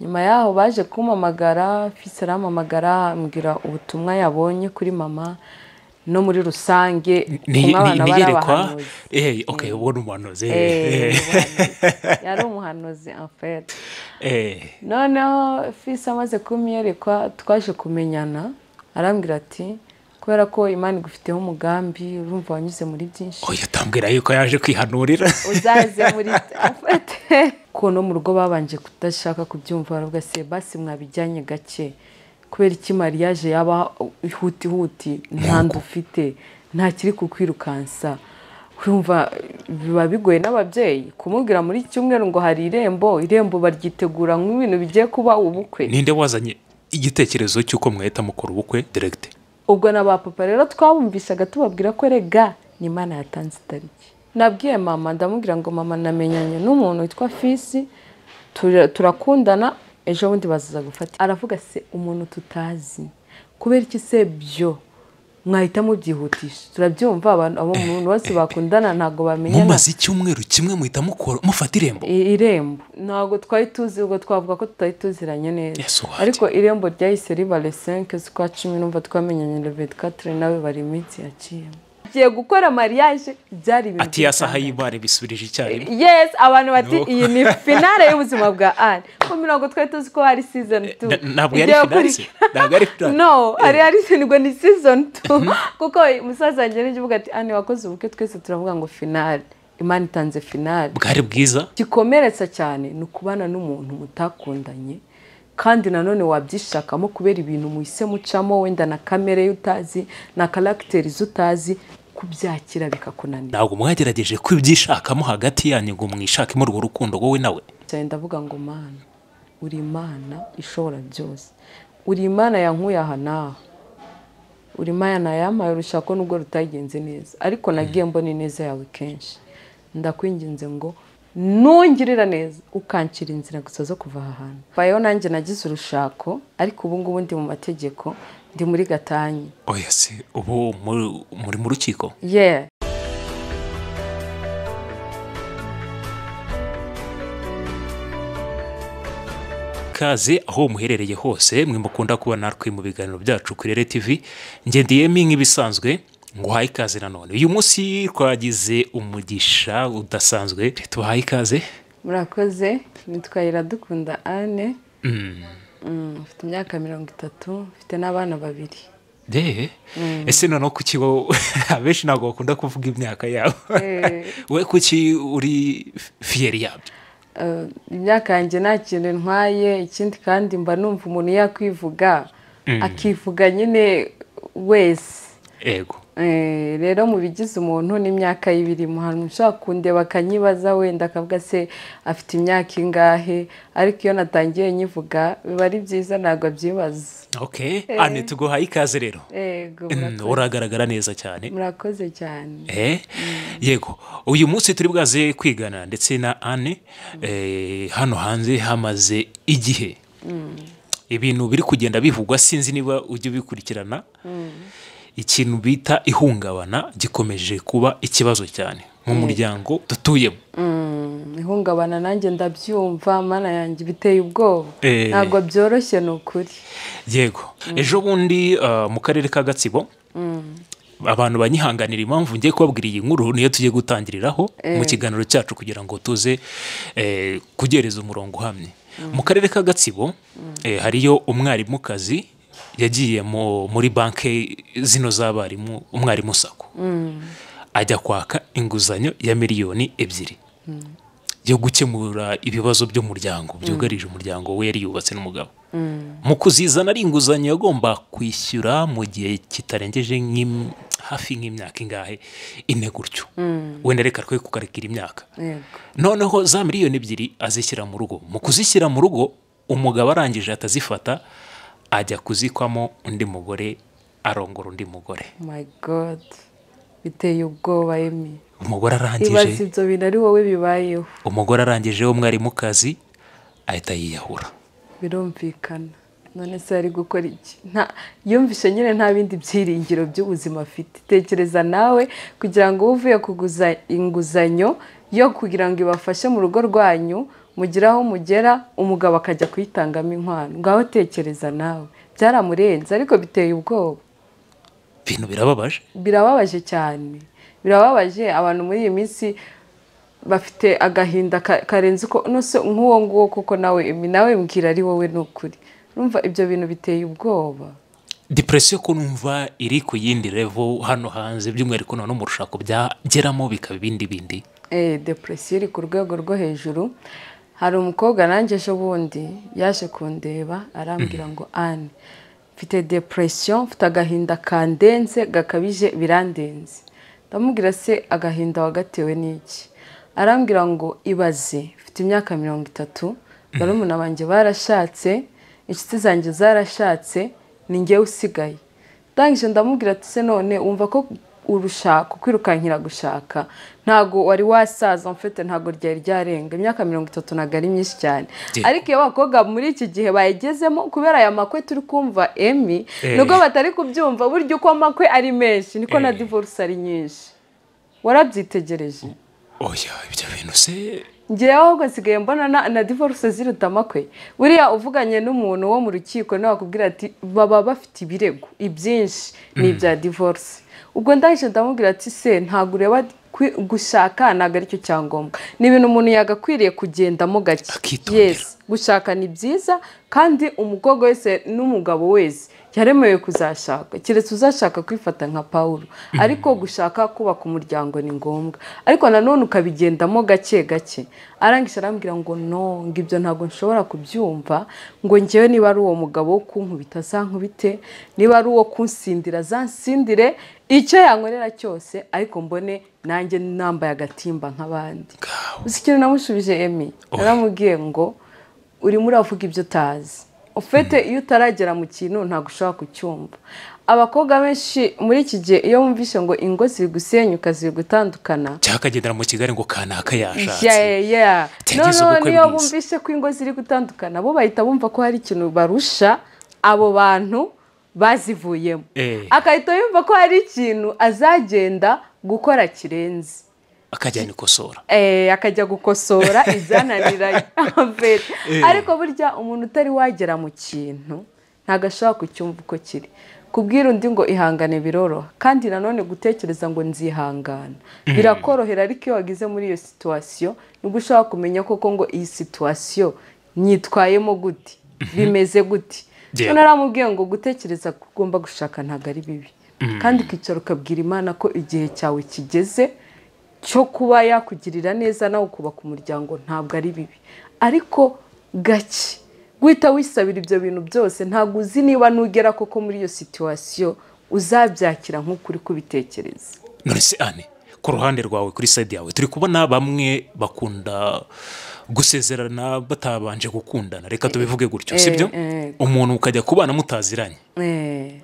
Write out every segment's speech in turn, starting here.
nyuma yaho baje kumpamagara mfise arampamagara ambwira ubutumwa yabonye kuri mama no muri rusange Ni- kumwe ni- abana bari niyerekwa abahanuzi Eh, okay uwo ni umuhanuzi eh, Eh, eh, umuhanuzi. yari umuhanuzi en fait eh. noneho fisi amaze kumyerekwa twaje kumenyana arambwira ati kubera ko imana igufiteho umugambi urumva wanyuze muri byinshi oya atambwira yuko yaje kwihanurira uzaze muri afate ko no mu rugo babanje kudashaka kubyumva baravuga se basi mwabijyanye gake kubera iki mariya yaje yaba ihuti huti ntanda ufite nta kiri kukwirukansa urumva biba bigoye n'ababyeyi kumubwira muri cyumweru ngo hari irembo irembo baryitegura nk'ibintu bigiye kuba ubukwe ninde wazanye igitekerezo cy'uko mwahita mukora ubukwe direct ubwo na ba papa rero twabumvisaga tubabwira ko rega ni imana yatanze itariki nabwiye mama ndamubwira ngo mama namenyanye n'umuntu witwa fisi tura- turakundana ejo bundi bazaza gufata aravuga se umuntu tutazi kubera iki se byo mwahita mubyihutisha turabyumva abantu abo muntu bose bakundana ntabwo bamenyana mumaze icyumweru kimwe muhita mukora mufata irembo I- irembo ntabwo twari tuzi ubwo twavuga ko tutari tuziranye neza Yes, what? ariko irembo ryahise riba le 5 z'ukwa cumi numva twamenyanye le 24 nawe bari iminsi yaciyemo agiye gukora mariage byari ibintu ati ya saha by'itangaje. y'imari bisubirije icyarimwe yes abantu bati No. iyi ni finale y'ubuzima bwa Anne ko ntabwo twari tuzi ko hari season 2 na- ntabwo yari finale se? Ntabwo yari finale? no hari hari ngo ni season 2 kuko umusaza wanjye n'igihugu ati Anne wakoze ubukwe twese turavuga ngo finale imana itanze finale bwari bwiza gikomeretsa cyane ni ukubana n'umuntu mutakundanye kandi nanone wabyishakamo kubera ibintu muhise mucamo wenda na kamere y'utazi na karagiteri z'utazi kubyakira bikakunanira ntabwo mwagerageje kwibyishakamo hagati yanyu ngo mwishakemo urwo rukundo wowe nawe cyane ndavuga ngo mana uri imana ishobora byose uri imana yankuye aha n'aha uri imana yampaye urushako nubwo rutagenze neza ariko nagiye mbona ineza yawe kenshi ndakwinginze ngo ntungirira neza ukancira inzira gusa zo kuva aha hantu bayeho nanjye nagize urushako ariko ubu ngubu ndi mu mategeko ndi muri gatanya oya se ubu mu- muri mu rukiko yeah kaze aho muherereye hose mwe mukunda kuba natwe mu biganiro byacu kuri rere tivi ngendeyemo nk'ibisanzwe nguhaye ikaze nanone uyu munsi twagize umugisha udasanzwe tubahaye ikaze murakoze nitwa iradukunda ane Mm, mfite imyaka mirongo itatu mfite n'abana babiri de ese noneho kuki wowe abenshi ntabwo bakunda kuvuga imyaka yabo Eh. we kuki uri fiyeri yabyo Eh, imyaka yanjye nta kintu ntwaye ikindi kandi mba numva umuntu yakwivuga akivuga nyine wese yego Eh, rero mu bigize umuntu n'imyaka y'ibirimo hari umuntu ushobora kundeba akanyibaza wenda akavuga se afite imyaka ingahe ariko iyo natangiye nyivuga biba ari byiza ntabwo abyibaza ok ane tuguhaye ikaze rero yego Mm, murakoze. uragaragara neza cyane murakoze cyane Eh, yego uyu munsi turi bwaze kwigana ndetse na ane eh, hano hanze hamaze igihe ibintu biri kugenda bivugwa sinzi niba ujya ubikurikirana ikintu bita ihungabana gikomeje kuba ikibazo cyane mu muryango dutuyemo Mm, ihungabana nanjye ndabyumva mana yanjye biteye ubwoba Eh. ntabwo byoroshye ni ukuri yego ejo bundi ah, mu karere ka gatsibo abantu banyihanganira impamvu ngiye kubabwira iyi nkuru niyo tugiye gutangiriraho mu kiganiro cyacu kugira ngo tuze eh, kugereza umurongo uhamye mu karere ka gatsibo eh, hariyo umwarimukazi yagiye mu- muri banki zino z'abarimu umwarimu sako ajya kwaka inguzanyo ya miliyoni ebyiri yo gukemura ibibazo by'umuryango byugarije umuryango we yari yubatse n'umugabo mu kuzizana ari inguzanyo yagomba kwishyura mu gihe kitarengeje nk'im- hafi nk'imyaka ingahe ine gutyo wenda reka twe kukarikira imyaka yego noneho za miliyoni ebyiri azishyira mu rugo mu kuzishyira mu rugo umugabo arangije atazifata ajya kuzikwamo undi mugore arongora undi mugore my god biteye ubwoba emi umugore ibaza arangije ibyo bintu ari wowe bibayeho umugore arangije w'umwarimukazi ahita yiyahura birumvikana none se ari gukora iki Nta- yumvishe nyine nta bindi byiringiro by'ubuzima afite tekereza nawe kugira ngo uvuye kuguza inguzanyo yo kugira ngo ibafashe mu rugo rwanyu mugira aho mugera umugabo akajya kuyitangamo inkwano ngaho tekereza nawe byaramurenze ariko biteye ubwoba ibintu birababaje birababaje cyane birababaje abantu muri iyi minsi bafite agahinda ka- karenze uko nose nk'uwo nguwo kuko nawe nawe mbwira ari wowe ni ukuri urumva ibyo bintu biteye ubwoba depression ko numva iri ku yindi level hano hanze by'umwihariko none mu rushako byageramo bikaba ibindi bindi eh, depresiyo iri ku rwego rwo hejuru hari umukobwa nanjye ejo bundi yaje kundeba arambwira ngo ane mfite depresiyo mfite agahinda kandenze gakabije birandenze ndamubwira se agahinda wagatewe n'iki arambwira ngo ibaze mfite imyaka mirongo itatu barumuna banjye barashatse inshuti zanjye zarashatse ni njyewe usigaye ndangije ndamubwira ati se none wumva ko urushaka kwirukankira gushaka ntago wari wasaza mfite ntago ryari ryarenga imyaka mirongo itatu ntago ari myinshi cyane Ye. ariko iyo abakobwa muri iki gihe bayigezemo kubera aya makwe turi kumva emi Eh. nubwo batari kubyumva burya uko amakwe ari menshi niko na Eh. divorce ari nyinshi warabyitegereje oya ibyo bintu se ngewe ahubwo nsigaye mbona na, na divorce ziruta amakwe buriya uvuganye n'umuntu wo mu rukiko nawe akubwira ati baba bafite ibirego ibyinshi ni ibya divorce ubwo ndangije ndamubwira ati se ntabwo ureba kwi- gushaka ntabwo aricyo cyangombwa ni ibintu umuntu yagakwiriye kugendamo gake Akitondera. gushaka ni byiza kandi umukobwa wese n'umugabo wese yaremewe kuzashaka keretse uzashaka kwifata nka pawulo ariko gushaka kubaka umuryango ni ngombwa ariko nanone ukabigendamo gake gake arangije arambwira ngo no ngo ibyo ntabwo nshobora kubyumva ngo ngewe niba ari uwo mugabo wo kunkubita azankubite niba ari uwo kunsindira azansindire icyo yankorera cyose ariko mbone nanjye nambaye agatimba nk'abandi ngaho gusa ikintu namushubije emi naramubwiye ngo urimo uravuga ibyo utazi ufite iyo utaragera mu kintu ntabwo ushobora kucyumva abakobwa benshi muri iki gihe iyo bumvise ngo ingo ziri gusenyuka ziri gutandukana cyangwa akagendera mu kigali ngo kanaka yashatse Yeah, yeah. Bitagize noneho ubukwe niyo bwiza. bumvise ko ingo ziri gutandukana bo bahita bumva ko hari ikintu barusha abo bantu bazivuyemo Eh. agahita yumva ko hari ikintu azagenda gukora kirenze akajyana ikosora eh, akajya gukosora izananiranye Mbere. ariko burya umuntu utari wagera mu kintu ntabwo ashobora kucyumva uko kiri kubwira undi ngo ihangane biroroha kandi nanone gutekereza ngo nzihangana birakorohera ariko iyo wagize muri iyo situwasiyo nibwo ushobora kumenya koko ngo iyi situwasiyo nyitwayemo gute bimeze gute Yeah. Noneho aramubwiye ngo gutekereza ko ugomba gushaka ntabwo ari bibi kandi ukicara ukabwira imana ko igihe cyawe kigeze cyo kuba yakugirira neza nawe ukubaka umuryango ntabwo ari bibi ariko gake guhita wisabira ibyo bintu byose ntabwo uzi niba nugera koko muri iyo situwasiyo uzabyakira nk'uko uri kubitekereza none se ane ku ruhande rwawe kuri side yawe turi kubona bamwe bakunda gusezerana batabanje gukundana reka tubivuge gutyo sibyo eh. umuntu ukajya kubana mutaziranye Eh,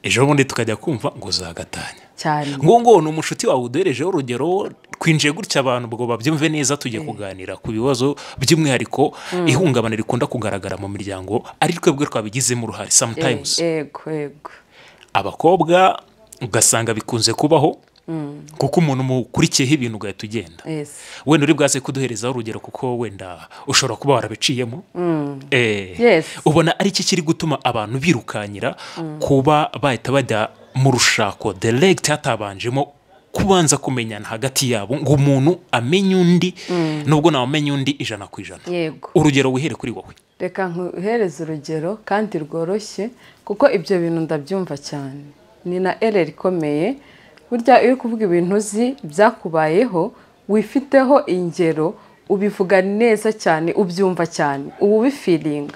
ejo bundi tukajya kumva ngo zagatanya cyane ngo ni umushuti wawe uduherejeho urugero twinjiye gutya abantu ngo babyumve neza tujye kuganira ku bibazo by'umwihariko ihungabana rikunda kugaragara mu miryango ari twebwe twabigizemo uruhare Eh, sometimes yego yego abakobwa ugasanga bikunze kubaho kuko umuntu mukurikiyeho ibintu ugahita ugenda Yes. wenda uri bwaze kuduherezaho urugero kuko wenda ushobora kuba warabiciyemo Eh, Yes. ubona ari iki kiri gutuma abantu birukankira kuba bahita bajya mu rushako direct hatabanjemo kubanza kumenyana hagati yabo ngo umuntu amenye undi nubwo ntawamenya undi ijana ku ijana yego urugero wihere kuri wowe reka nkuhereze urugero kandi rworoshye kuko ibyo bintu ndabyumva cyane ni na ereri ikomeye burya iyo uri kuvuga ibintu uzi byakubayeho wifiteho ingero ubivuga neza cyane ubyumva cyane uba ubifiringa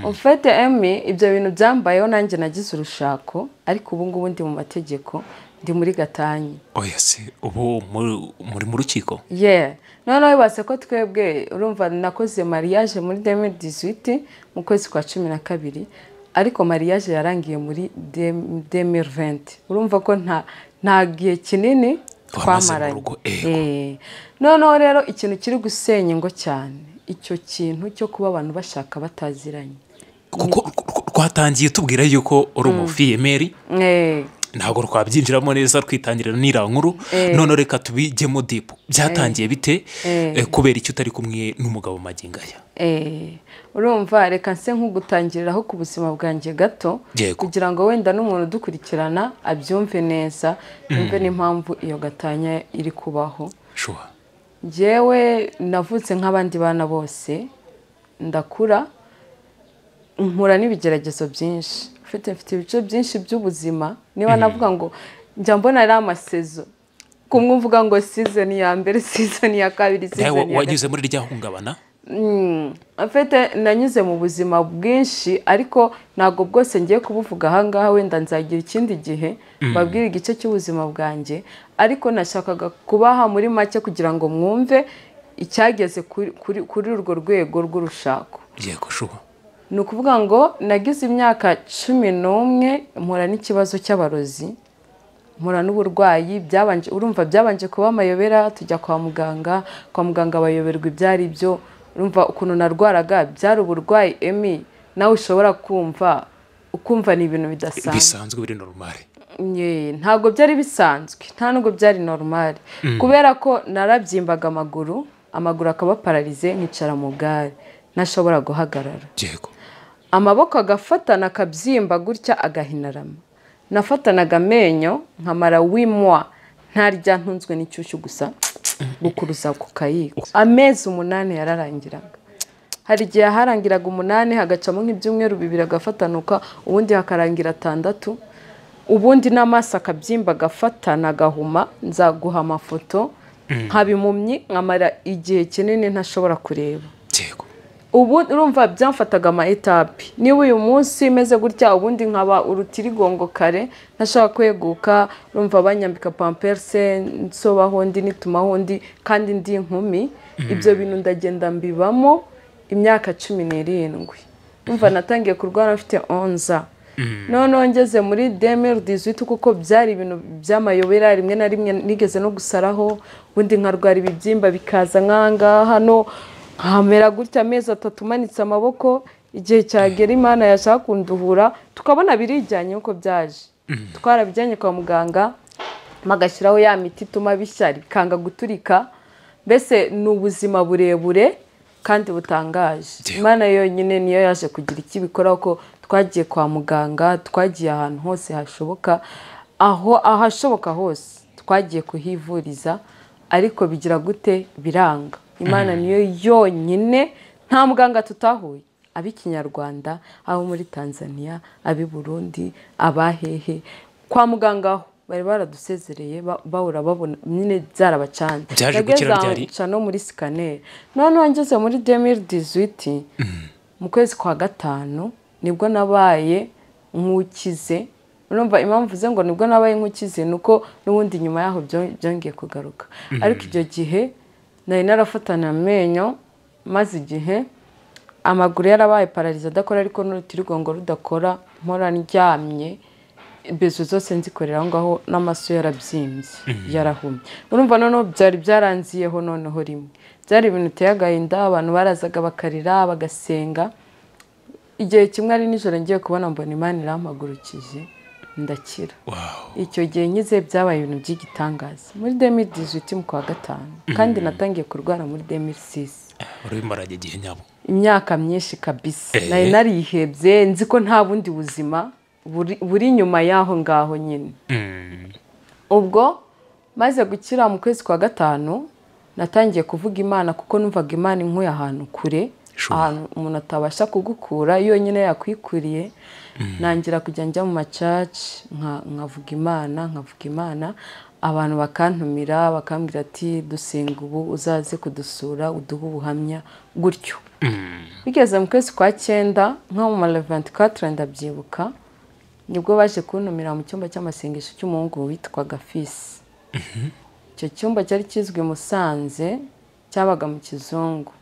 ufite emi ibyo bintu byambayeho nanjye nagize urushako ariko ubu ngubu ndi mu mategeko ndi muri gatanya oya se ubu mu- muri mu rukiko yeah noneho yubatse ko twebwe urumva nakoze mariage muri demi dizwiti mu kwezi kwa cumi na kabiri ariko mariage yarangiye muri demi venti urumva ko nta nta gihe kinini Wamaze mu twamaranye rugo, Eh, yego. noneho rero ikintu kiri gusenya ingo cyane icyo kintu cyo kuba abantu bashaka bataziranye kuko rw- rw- rwatangiye tubwira yuko uri umufiyemeri Eh, ntabwo twabyinjiramo neza twitangirira n'iriya nkuru none reka tubijyemo dipu byatangiye bite Eh, kubera icyo utari kumwe n'umugabo magingo aya Eh, urumva reka nse nk'ugutangiriraho ku buzima bwanjye gato Yego. kugira ngo wenda n'umuntu udukurikirana abyumve neza yumve n'impamvu iyo gatanya iri kubaho shuha njyewe navutse nk'abandi bana bose ndakura nkura n'ibigeragezo byinshi mfite mfite ibice byinshi by'ubuzima niba navuga ngo njya mbona ari amasezo kumwe uvuga ngo sizoni ya mbere sizoni ya kabiri nawe sizoni ya gatatu wanyuze muri rya hungabana Mm, afite nanyuze mu buzima bwinshi ariko ntabwo bwose ngiye kubuvuga ahangaha wenda nzagira ikindi gihe babwire igice cy'ubuzima bwanjye ariko nashakaga kubaha muri make kugira ngo mwumve icyageze kuri- kuri- kuri urwo rwego rw'urushako yego shuha ni ukuvuga ngo nagize imyaka cumi n'umwe mpura n'ikibazo cy'abarozi mpura n'uburwayi byabanje urumva byabanje kuba amayobera tujya kwa muganga kwa muganga bayoberwa ibyo ari byo urumva ukuntu narwaraga byari uburwayi emi nawe ushobora kumva ukumva ni ibintu bidasanzwe bisanzwe biri norumare Nye, ntabwo byari bisanzwe nta nubwo byari normal kubera ko narabyimbaga amaguru amaguru akaba pararize nkicara mu bwari ntashobora guhagarara yego amaboko agafatana akabyimba gutya agahinarama nafatanaga amenyo nkamara wimwa ntarya ntunzwe n'icyushyu gusa gukuruza ku kayiko amezi umunani yararangiraga hari igihe harangiraga umunani hagacamo nk'ibyumweru bibiri agafatanuka ubundi hakarangira atandatu ubundi n'amaso akabyimba agafatana agahuma nzaguha amafoto nkaba impumyi nkamara igihe kinini ntashobora kureba yego ubu urumva byamfataga ama etape niba uyu munsi meze gutya ubundi nkaba urutirigongo kare ntashaka kweguka urumva banyambika pamperse nsobaho ndi nitumaho ndi kandi ndi inkumi ibyo bintu ndagenda mbibamo imyaka cumi n'irindwi urumva natangiye kurwara mfite onza noneho ngeze muri demeri dizwiti kuko byari ibintu by'amayobera rimwe na rimwe nigeze no gusaraho ubundi nkarwara ibibyimba bikaza nk'ahangaha hano nkamera gutya amezi atatu umanitse amaboko igihe cyagera imana yashaka kunduhura tukabona birijyanye uko byaje twarabijyanye kwa muganga bagashyiraho ya miti ituma bishya bikanga guturika mbese ni ubuzima burebure kandi butangaje Yewe. imana yonyine niyo yaje kugira icyo ibikoraho ko twagiye kwa muganga twagiye ahantu hose hashoboka aho ahashoboka hose twagiye kuhivuriza ariko bigira gute biranga imana niyo yonyine nta muganga tutahuye ab'ikinyarwanda abo muri tanzania ab'i burundi abahehe kwa muganga ho bari baradusezereye ba- bahora babona nyine byarabacanze Byaje Nageze gukira aho ryari? nca no muri sikaneri noneho ngeze muri demiri dizwiti mu kwezi kwa gatanu nibwo nabaye nk'ukize urumva impamvu uze ngo nibwo nabaye nk'ukize ni uko n'ubundi nyuma yaho byo- byongeye kugaruka ariko icyo gihe nari narafatana amenyo maze igihe amaguru yarabaye pararize adakora ariko n'urutirigongo rudakora mpora ndyamye bezo zose nzikorera aho ngaho n'amaso yarabyimbye yarahumye urumva noneho byari byaranziyeho noneho rimwe byari ibintu biteye agahinda abantu barazaga bakarira bagasenga igihe kimwe ari nijoro ngiye kubona mbona imana irampagurukije ndakira wawu icyo gihe nkize byabaye ibintu by'igitangaza muri demiri dizwiti mu kwa gatanu kandi natangiye kurwara muri demiri sisi urabimaranye igihe nyabo imyaka myinshi kabisa Eh. nari narihebye nzi ko nta bundi buzima buri- buri inyuma y'aho ngaho nyine ubwo maze gukira mu kwezi kwa gatanu natangiye kuvuga imana kuko numvaga imana inkuye ahantu kure Sure. ahantu umuntu atabasha kugukura yonyine yakwikuriye nangira kujya njya mu macaci nka- nkavuga imana nkavuga imana abantu bakantumira bakambwira ati dusenga ubu uzaze kudusura uduhe ubuhamya gutyo bigeze mu kwezi kwa cyenda nko mu mareventi katire ndabyibuka nibwo baje kuntumira mu cyumba cy'amasengesho cy'umuhungu witwaga fisi icyo cyumba cyari kizwi i musanze cyabaga mu kizungu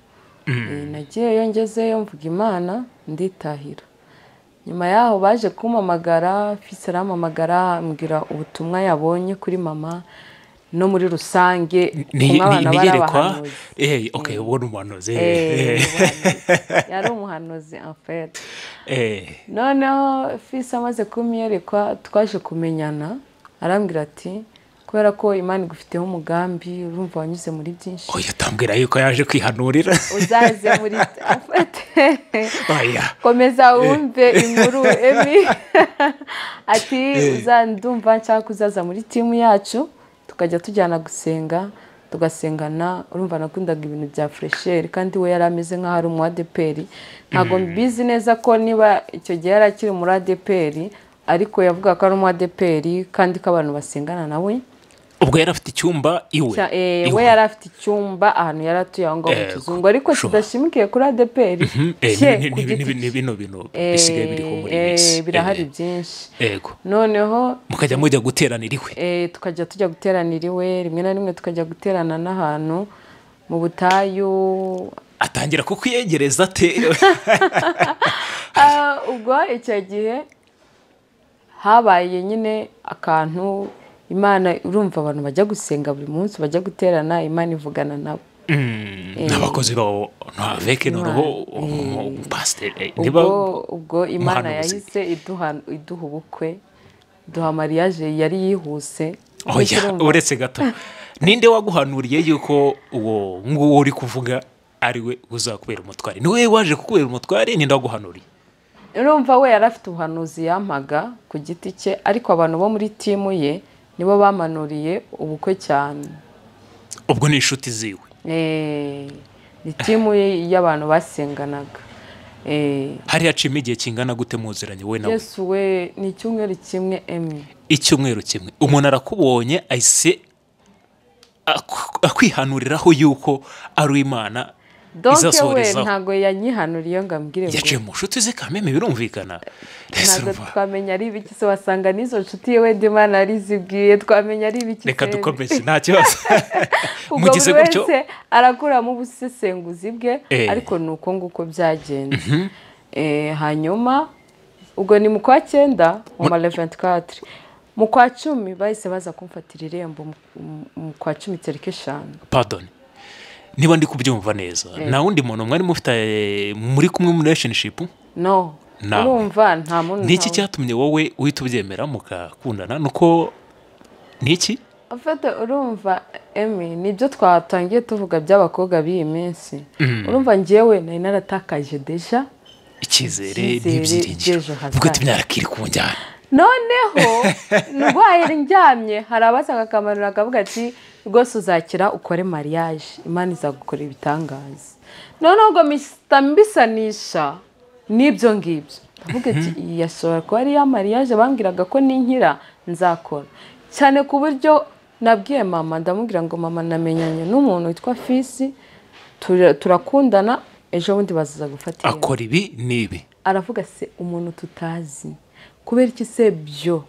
Eh, nagiyeyo ngezeyo mvuga imana nditahira nyuma yaho baje kumpamagara fisi arampamagara ambwira ubutumwa yabonye kuri mama no muri rusange kumwe abana bari niyerekwa abahanuzi. eee ok ubwo ni umuhanuzi Eh, Eh, eh. umuhanuzi. yari umuhanuzi en fait Eh, noneho fisi amaze kumwiyerekwa twaje kumenyana arambwira ati kubera ko imana igufiteho umugambi urumva wanyuze muri byinshi oya atambwira yuko yaje kwihanurira uzaze muri afate oya komeza wumve inkuru emi ati uzandumva nshaka kuzaza muri timu yacu tukajya tujyana gusenga tugasengana urumva nakundaga ibintu bya furesheri kandi we yari ameze nk'aho ari umu adeperi ntabwo mbizi neza ko niba icyo gihe yari akiri muri adeperi ariko yavuga ko ari umu adeperi kandi ko abantu basengana nawe ubwo yari afite icyumba iwe Cya- eh, iwe. we yari afite icyumba ahantu yari atuye aho ngaho mu Eh, kizungu ariko sure. kidashimikiye kuri adeperi Mhm, eh, cye ni- ni- ku ni- giti ni- ni bino bintu Eh, bisigaye biriho muri iyi eh, minsi birahari Eh, byinshi yego noneho mukajya mujya guteranira iwe eh, tukajya tujya guteranira iwe rimwe na rimwe tukajya guterana n'ahantu mu butayu atangira kukwiyegereza ate Ah, ubwo icyo gihe habaye nyine akantu imana urumva abantu bajya gusenga buri munsi bajya guterana imana ivugana nabo Mm, n'abakozi bawo ntaveke noneho umupasiteri niba ubwo ubwo imana umuhanuzi. yahise iduha iduha ubukwe duha mariage yari yihuse oya Urumva? uretse gato ninde waguhanuriye yuko uwo nguwo uri kuvuga ariwe uzakubera umutware niwe waje kukubera umutware ninde waguhanuriye urumva we yari afite ubuhanuzi yampaga ku giti cye ariko abantu bo muri timu ye nibo bamanuriye ubukwe cyane ubwo ni inshuti ziwe Eh, ni timu ye y'abantu basenganaga Eh, hari hacimo igihe kingana gute muziranye wowe nawe yesu we ni icyumweru kimwe emwe icyumweru kimwe umuntu arakubonye ahise aku- akwihanuriraho yuko ari imana donke we izasohorezaho ntago yanyihanuriye ngo ambwire ngo yaciye mu nshuti ze kameme birumvikana Ese ntabwo urumva, twamenya ari ibiki se wasanga n'izo nshuti yewe ndimana arizibwiye twamenya ari ibiki reka se. dukomeze nta kibazo ubwo mugize buri gutyo wese arakuramo ubusesenguzi bwe Eh. ariko ni uko nguko byagenze Eh, hanyuma ubwo ni mu kwa cyenda mu ma 24 mu kwa cumi bahise baza kumfatira irembo mu- mu- mu kwa cumi tariki eshanu pardon niba ndi kubyumva neza nta wundi muntu mwari mufite eh, muri kumwe muri relationship no Nawe. urumva nta muntu niki ntawe. cyatumye wowe uhita ubyemera mukakundana nuko niki Afata urumva emi nibyo twatangiye tuvuga by'abakobwa b'iyi minsi urumva njyewe nari naratakaje deja icyizere Icyizere by'ejo n'ibyiringiro hazaza. ubwo imyaka iri ku njyana noneho ndwaye ndyamye hari abasaga akamanura akavuga ati rwose uzakira ukore mariage imana izagukorera ibitangaza noneho ngo misita mbisanisha n'ibyo ngibyo ndavuga ati iyi yashobora kuba ari ya mariage bambwiraga ko ninkira nzakora cyane ku buryo nabwiye mama ndamubwira ngo mama namenyanye n'umuntu witwa fisi tura- turakundana ejo bundi bazaza gufatira akora ibi n'ibi aravuga se umuntu tutazi kubera iki se byo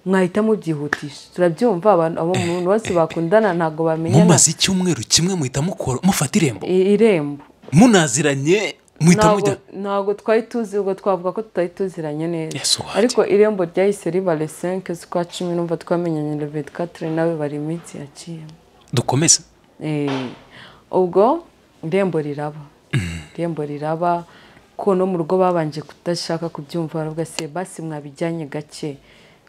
mwahita mubyihutisha turabyumva abantu abo umuntu bose bakundana ntabwo bamenyana mumaze icyumweru kimwe muhita mukora mufata irembo I- irembo munaziranye muhita ntabwo mujya ntabwo twari tuzi ubwo twavuga ko tutari tuziranye neza Yes, what? ariko irembo ryahise riba le 5 z'ukwa cumi numva twamenyanye le 24 nawe bari iminsi yaciyemo dukomeze Eh, ubwo irembo riraba irembo riraba ko no mu rugo babanje kudashaka kubyumva baravuga se basi mwabijyanye gake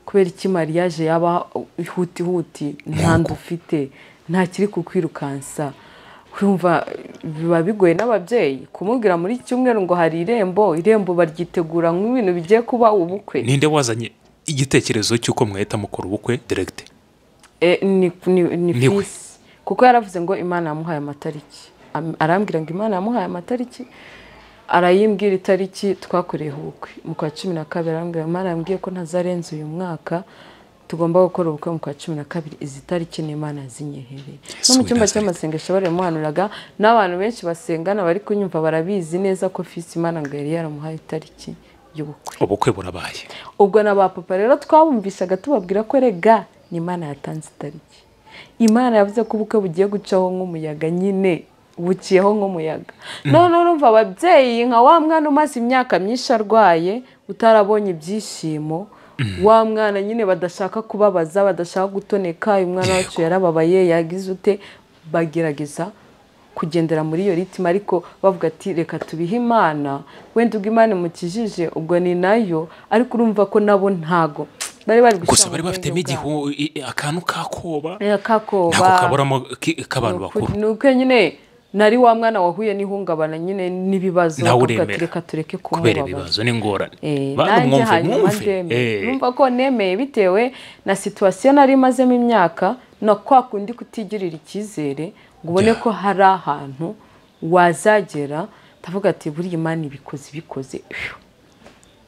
kubera iki mariage yaba ihuti huti nta nda ufite nta kiri kukwirukansa urumva biba bigoye n'ababyeyi kumubwira muri cyumweru ngo hari irembo irembo baryitegura nk'ibintu bigiye kuba ubukwe ninde wazanye igitekerezo cy'uko mwahita mukora ubukwe direkite Eh, ni ni- ni Ni we. fisi kuko yaravuze ngo imana yamuhaye amatariki Am- arambwira ngo imana yamuhaye amatariki arayimbwira itariki twakoreyeho ubukwe mu kwa cumi na kabiri arambwira imana yambwiye ko ntazarenza uyu mwaka tugomba gukora ubukwe mu kwa cumi na kabiri izi tariki ni imana yazinyehereye no mu we cyumba Nazareth. cy'amasengesho baramuhanuraga n'abantu benshi basengana bari kunyumva barabizi neza ko fisi imana ngo yari yaramuhaye itariki y'ubukwe ubukwe burabaye ubwo na ba papa rero twabumvishaga tubabwira ko rega ni imana yatanze itariki imana yavuze ko ubukwe bugiye gucaho nk'umuyaga nyine buciyeho nk'umuyaga noneho urumva ababyeyi nka wa mwana umaze imyaka myinshi arwaye utarabonye ibyishimo wa mwana nyine badashaka kubabaza badashaka gutoneka uyu mwana wacu yarababaye yagize ute bagerageza kugendera muri iyo ritima ariko bavuga ati reka tubihe imana wenda ubwo imana imukijije ubwo ni nayo ariko urumva ko nabo ntago bari bari gushyira gusa bari mu bafitemo bwenge igihu i- akantu k'akoba bwabo. Eh, ntabwo kakoba kaburamo ki- k'abantu bakuru ni uko nyine nari wa mwana wahuye n'ihungabana nyine n'ibibazo Ntawe bakavuga ati uremera. reka tureke kubera kumubabaza ibibazo n'ingorane Eh, bantu nanjye mwumve hanyuma mwumve ndemeye Eh, numva ko nemeye bitewe na situwasiyo nari imazemo imyaka na kwa kundi kutigirira icyizere ngo ubone Yeah. ko hari ahantu wazagera ndavuga ati buriya imana ibikoze ibikoze Phew.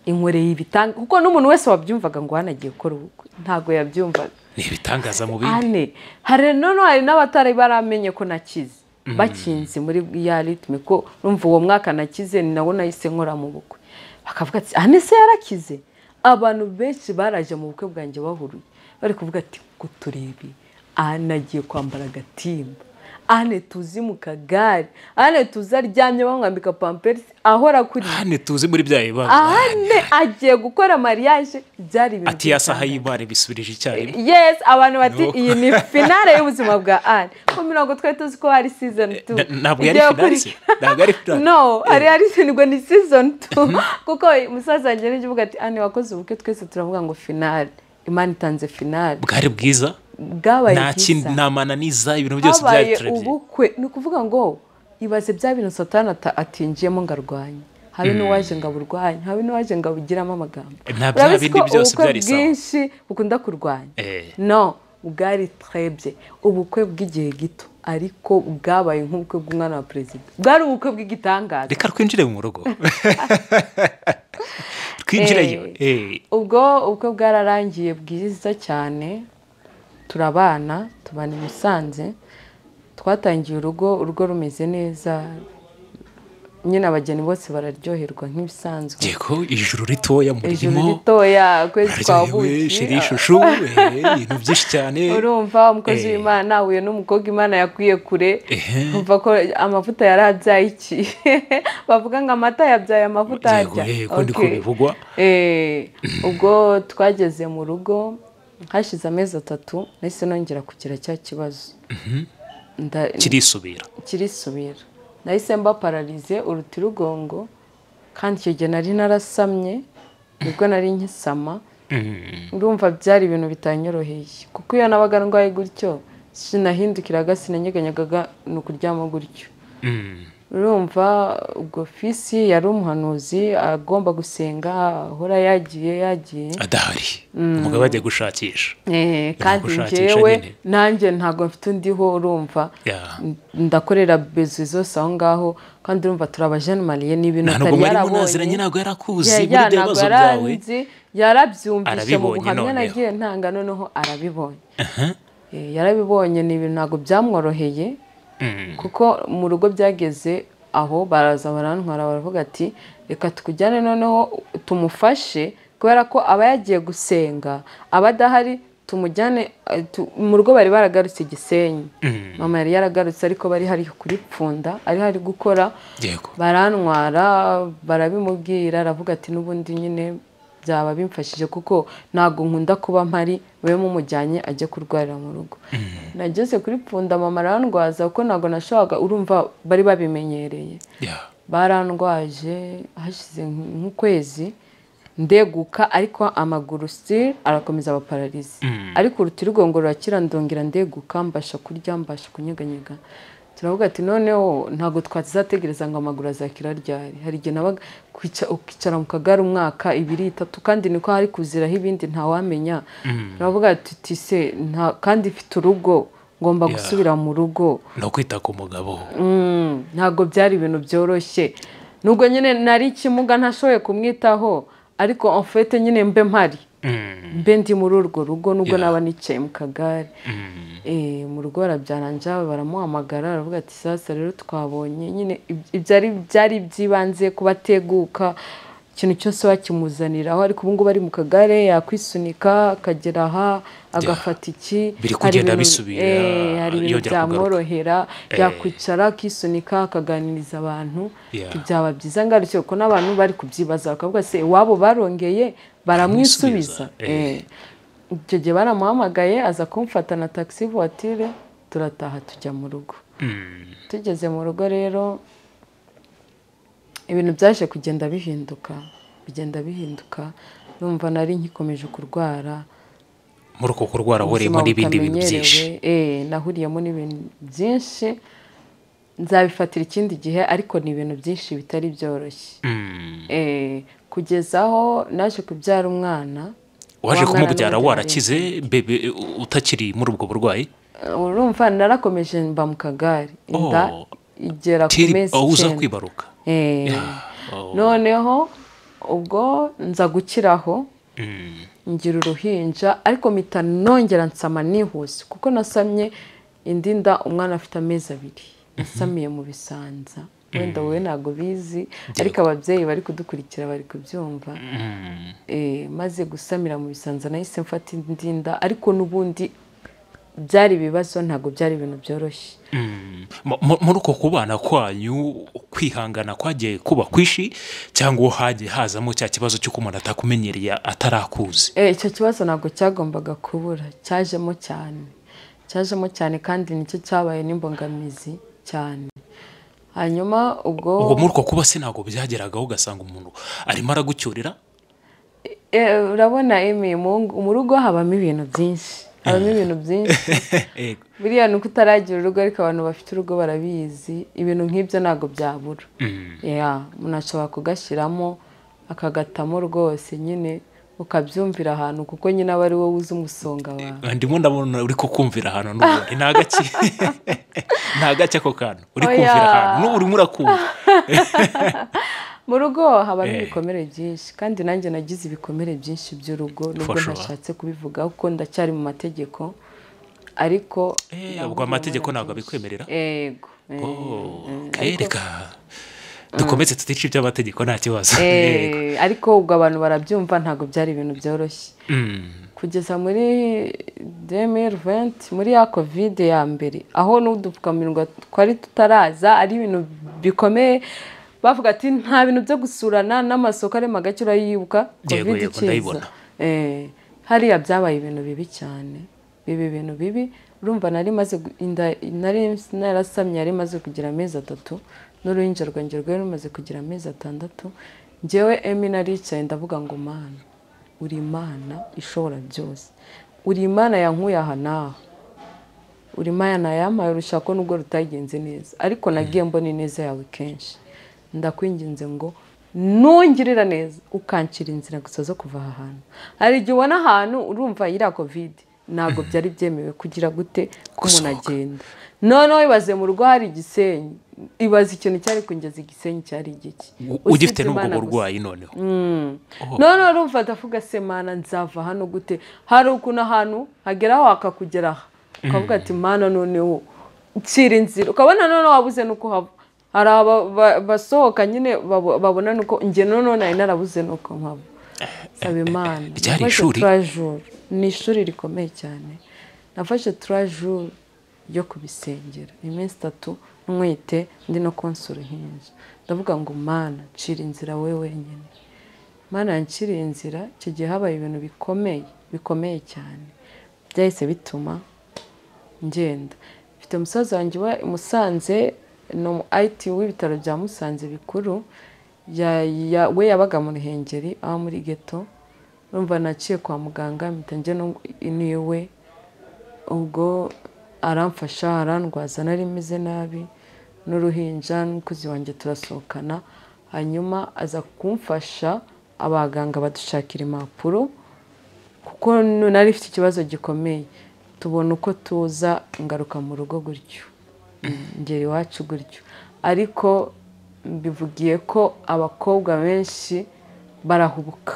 inkoreye ibitanga kuko n'umuntu wese wabyumvaga ngo hanagiye gukora ubukwe ntabwo yabyumvaga ni ibitangaza mu bindi ane hari none hari n'abatari baramenye ko nakize bakinze muri ya ritme ko rumva uwo mwaka nakize ni nawo nahise nkora mu bukwe bakavuga ati ane se yarakize abantu benshi baraje mu bukwe bwanjye bahuruye bari kuvuga ati ngo turebe ane agiye kwambara agatimba ane tuzi mu kagare ane tuzi aryamye bamwambika pamperisi ahora kuri hano tuzi muri bya bibazo ane agiye gukora mariage byari ibintu ati ya saha by'itangaza. y'ibare bisubirije icyarimwe yes abantu bati No. iyi ni finale y'ubuzima bwa anne kuko mirongo twari tuzi ko hari season two Na- ntabwo yari Igiye finale se? Ntabwo yari finale? no hari hari ngo ni season two kuko umusaza wanjye nijya uvuga ati anne wakoze ubukwe twese turavuga ngo finale imana itanze finale bwari bwiza bwabaye nta kindi bwiza. nta mananiza ibintu byose byari habaye turebye ubukwe ni ukuvuga ngo ibaze bya bintu satani ata- atinjiyemo ngo arwanye habe n'uwaje ngo aburwanye habe n'uwaje ngo abugiramo amagambo Nta bya Urabizi bindi ko byose ubukwe byari sawa. bwinshi bukunda kurwanya Eh. no bwari twebye ubukwe bw'igihe gito ariko bwabaye nk'ubukwe bw'umwana wa perezida bwari ubukwe bw'igitangaza reka twinjire mu rugo twinjireyo eh, ubwo ubukwe bwararangiye bwiza cyane turabana tubana i musanze twatangiye urugo urugo rumeze neza nyine abageni bose bararyoherwa nk'ibisanzwe ngiye ko ijuru ritoya ijoro muririmo ritoya ukwezi kwa aryohewe sheri buki ishushu eh, ibintu byinshi cyane urumva umukozi Eh. w'imana uyu n'umukobwa imana yakwiye kure Ehe. umva ko amavuta yari abyaye iki bavuga ngo amata yabyaye amavuta Yego, arya eh, ko niko Okay. bivugwa. Eh, ubwo twageze mu rugo hashize amezi atatu nahise nongera kugira cya kibazo Nda- kirisubira kirisubira nahise mba pararize urutirugongo kandi icyo gihe nari narasamye nibwo nari nkisama urumva byari ibintu bitanyoroheye kuko iyo nabaga ndwaye gutyo sinahindukiraga sinanyeganyagaga ni ukuryama gutyo Mm. urumva ubwo fisi yari umuhanuzi agomba gusenga ahora yagiye yagiye adahari umugabo agiye gushakisha Eh, kandi gushakisha njyewe nyine. nanjye ntabwo mfite undiho urumva Yeah. N- ndakorera bezuwi zose aho ngaho kandi urumva turabajene mariye n'ibintu nta nubwo atari mwari munaziranye yarabonye ntabwo yari akuzi Ya- muri ya, bya ntabwo bibazo byawe yaranzi yarabyumvishe mu Arabibonye buhamya noneho. nagiye ntanga noneho arabibonye Eh, yarabibonye ni ibintu ntabwo byamworoheye Mm. kuko mu rugo byageze aho baraza barantwara baravuga ati reka tukujyane noneho tumufashe kubera ko aba yagiye gusenga aba adahari tumujyane eh, tu- mu rugo bari baragarutse igisenyi mama yari yaragarutse ariko bari hari kuri pfunda ari hari gukora yego barantwara barabimubwira aravuga ati n'ubundi nyine byaba bimfashije kuko ntabwo nkunda kuba mpari we mumujyanye ajye kurwarira mu rugo nageze kuri pfunda mama arandwaza kuko ntabwo nashoboraga urumva bari babimenyereye Yeah. barandwaje hashize nk- nk'ukwezi ndeguka ariko amaguru sitiri arakomeza aba pararize ariko urutirugongo rurakira ndongera ndeguka mbasha kurya mbasha kunyeganyega turavuga ati noneho ntabwo twazategereza ngo amaguru azakira ryari hari igihe nabaga kwica- ukicara mu kagare umwaka ibiri itatu kandi niko hari kuziraho ibindi ntawamenya turavuga ati tise nta- kandi mfite urugo ngomba Yeah. gusubira mu rugo no kwita ku mugabo Mm, ntabwo byari ibintu byoroshye nubwo nyine nari ikimuga ntashoboye kumwitaho ariko enfete nyine mbe mpari Mm. mbe ndi muri urwo rugo nubwo Yeah. naba nicaye mu kagare Mm. Eh, mu rugo barabyarangira baramuhamagara baravuga ati sasa rero twabonye nyine ib- ibyo ari byari by'ibanze kuba ateguka ikintu cyose bakimuzaniraho ariko ubu ngubu ari mu kagare yakwisunika akagera aha agafata iki Biri Hari kugenda ibintu- bisubira, eh, hari ibintu yongera kugaruka. byamworohera Eh. yakwicara akisunika akaganiriza abantu Yeah. byaba byiza ngarukiye kuko n'abantu bari kubyibaza bakavuga se iwabo barongeye baramwisubiza Eh. Eh. icyo gihe baramuhamagaye aza kumfata na taxi voiture turataha tujya mu rugo tugeze mu rugo rero ibintu byaje kugenda bihinduka bigenda bihinduka numva nari nkikomeje kurwara muri uko kurwara wahuriyemo n'ibindi bintu byinshi eh nahuriyemo n'ibintu byinshi nzabifatira ikindi gihe ariko ni ibintu byinshi bitari byoroshye Mm. eh kugeza aho naje kubyara umwana waje wa mwana kumubyara n'umubyara. warakize bebe u- utakiri muri ubwo burwayi Eh, urumva narakomeje mba mu kagari inda Oh. igera ku tiri mezi aho uza icyenda. kwibaruka Eh, Oh. noneho ubwo nza gukiraho Mm. ngira uruhinja ariko mpita nongera nsama nihuse kuko nasamye indi nda umwana afite amezi abiri nasamiye mu bisanza wenda wowe ntabwo bizi ariko ababyeyi bari kudukurikira bari kubyumva Mm. Eh, maze gusamira mu bisanza nahise mfata indi nda ariko n'ubundi byari ibibazo ntabwo byari ibintu byoroshye Mm. Mu- mu- muri uko kubana kwanyu kwihangana kwagiye kuba kwishi cyangwa hagiye hazamo cya kibazo cy'uko umuntu atakumenyereye atarakuzi Eh, icyo kibazo ntabwo cyagombaga kubura cyajemo cyane cyajemo cyane kandi nicyo cyabaye n'imbogamizi cyane hanyuma ubwo ubwo muri uko kuba se ntabwo byageragaho ugasanga umuntu arimo aragucyurira Eh, urabona emi mu ngo- mu rugo habamo ibintu byinshi habamo ibintu byinshi Ego. buriya ni uko utaragira urugo ariko abantu bafite urugo barabizi ibintu nk'ibyo ntabwo byabura Mm. ya umuntu ashobora kugashyiramo akagatamo rwose nyine ukabyumvira ahantu kuko nyine aba ari wowe uzi umusonga wawe ndimo ndabona uri kukumvira ahantu n'ubundi nta gake nta gake ako kantu uri kumvira Oya. ahantu n'ubu urimo urakumva mu rugo habamo Eh. ibikomere byinshi kandi nanjye nagize ibikomere byinshi by'urugo nubwo sure. ntashatse kubivuga kuko ndacyari mu mategeko ariko Eh, nabuze ubwo amategeko ibikomere ntabwo byinshi. abikwemerera yego eh, eh, Okay, reka dukomeze tutice iby'amategeko nta kibazo eh, Yego. ariko ubwo abantu barabyumva ntabwo byari ibintu byoroshye Mm. kugeza muri 2020 muri ya kovide ya mbere aho n'udupfukamunwa twari tutaraza ari ibintu bikomeye bavuga ati nta bintu byo gusurana n'amasoko arema gake urayibuka Yego, kovide yego, ikiza ndayibona. Eh, hariya byabaye ibintu bibi cyane bibi ibintu bibi urumva nari maze gu- inda- nari narasamye yari maze kugira amezi atatu n'uruhinja rwanjye rwari rumaze kugira amezi atandatu njyewe emi naricaye ndavuga ngo mana uri imana ishobora byose uri imana yankuye aha n'aha uri imana yampaye urushako nubwo rutagenze neza ariko nagiye mbona ineza yawe kenshi ndakwinginze ngo ntungirira neza ukancira inzira gusa zo kuva aha hantu hari igihe ubona ahantu urumva iriya kovide ntabwo byari byemewe kugira gute ko umuntu Gusohoka. agenda noneho ibaze mu rugo hari igisenyi ibaze ikintu cyari kungeza igisenyi cyari igiki U- Usibye ugifite n'ubwo Imana gusa. burwayi noneho none urumva ndavuga se mana nzava hano gute hari ukuntu ahantu hageraho hakakugeraho ukavuga ati mana noneho nshyira inzira ukabona noneho wabuze n'uko uhava hari aba- ba- basohoka nyine babo- babona n'uko njye noneho nari narabuze n'uko mpava saba imana Ryari Nafashe ishuri? turajuru ni ishuri rikomeye cyane nafashe turajuru yo kubisengera iminsi itatu ntwite ndi no konsa uruhinja ndavuga ngo mana ncira inzira we wenyine mana yanciriye inzira icyo gihe habaye ibintu bikomeye bikomeye cyane byahise bituma ngenda mfite umusaza wanjye uba i Musanze ni umu IT w'ibitaro bya Musanze bikuru ya- ya- we yabaga mu Ruhengeri aho muri geto urumva naciye kwa muganga mpita njya no- niwe ubwo aramfasha arandwaza nari meze nabi n'uruhinja n'umukozi wanjye turasohokana hanyuma aza kumfasha abaganga badushakira impapuro kuko nu- nari ifite ikibazo gikomeye tubona uko tuza ngaruka mu rugo gutyo ngera iwacu gutyo ariko bivugiye ko abakobwa benshi barahubuka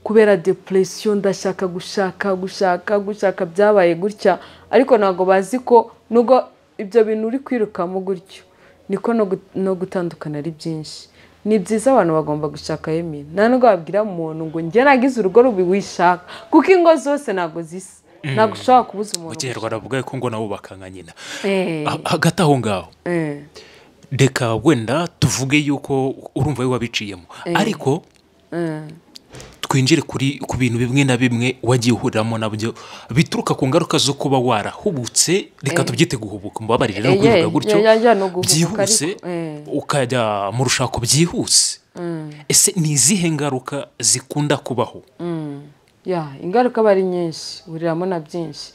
kubera depression ndashaka gushaka gushaka gushaka byabaye gutya ariko ntabwo bazi ko nubwo ibyo bintu uri kwirukamo gutyo niko no gu- no gutandukana ari byinshi ni byiza abantu bagomba gushaka yemye nta nubwo wabwira umuntu ngo njye nagize urugo rubi wishaka kuko ingo zose ntabwo zisa ntabwo ushobora kubuza mu umuntu kinyarwanda bavuga ko ngo nabo bakanga nyina Eh, Ha- hagati aho ngaho eh, reka wenda tuvuge yuko urumva we wabiciyemo ariko eh. twinjire kuri ku bintu bimwe na bimwe wagiye uhuriramo nabyo bituruka ku ngaruka zo kuba warahubutse reka tubyite guhubuka mubabarire no kubivuga gutyo byihuse ukajya mu rushako byihuse ese ni izihe ngaruka zikunda kubaho ya ingaruka aba ari nyinshi uhuriramo na byinshi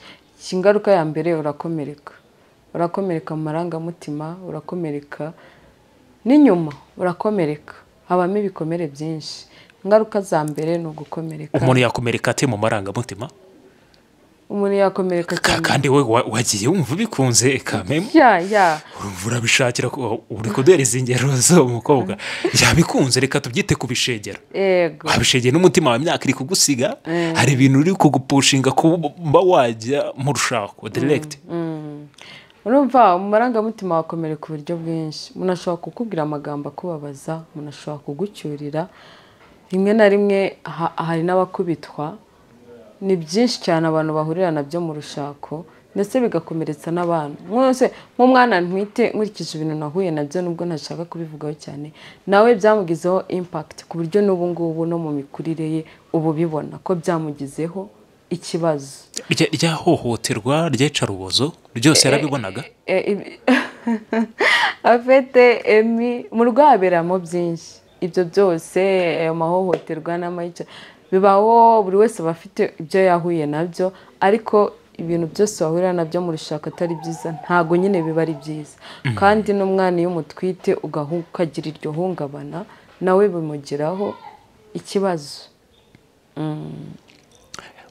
ingaruka ya mbere urakomereka urakomereka mu marangamutima urakomereka n'inyuma urakomereka habamo ibikomere byinshi ingaruka za mbere ni ugukomereka umuntu yakomereka ate mu marangamutima umuntu yakomereka Ka- cyane kandi we wa- wagiye wumva ubikunze kamemu ya ya urumva urabishakira ko uri kuduhereza ingero zo mukobwa yabikunze reka tubyite kubishegera yego wabishegeye n'umutima wawe imyaka iri kugusiga hari ibintu uri kugupushinga kuba wajya mu rushako diregiti urumva mu marangamutima wakomereka uburyo bwinshi umuntu ashobora kukubwira amagambo akubabaza umuntu ashobora kugucyurira rimwe na rimwe ha- hari n'abakubitwa ni byinshi cyane abantu bahurira nabyo mu rushako ndetse bigakomeretsa n'abantu mwose nk'umwana ntwite nkurikije ibintu nahuye nabyo nubwo ntashaka kubivugaho cyane nawe byamugizeho impakiti ku buryo n'ubu ngubu no mu mikurire ye ubu bibona ko byamugizeho ikibazo ryahohoterwa ryicarubozo ryose yarabibonaga afite emi mu rwaberamo byinshi ibyo byose ayo mahohoterwa n'amayica bibaho buri wese aba afite ibyo yahuye nabyo ariko ibintu byose wahurira nabyo mu rushaka atari byiza ntabwo nyine biba ari byiza kandi n'umwana iyo umutwite ugahu- ukagira iryo hungabana nawe bimugiraho ikibazo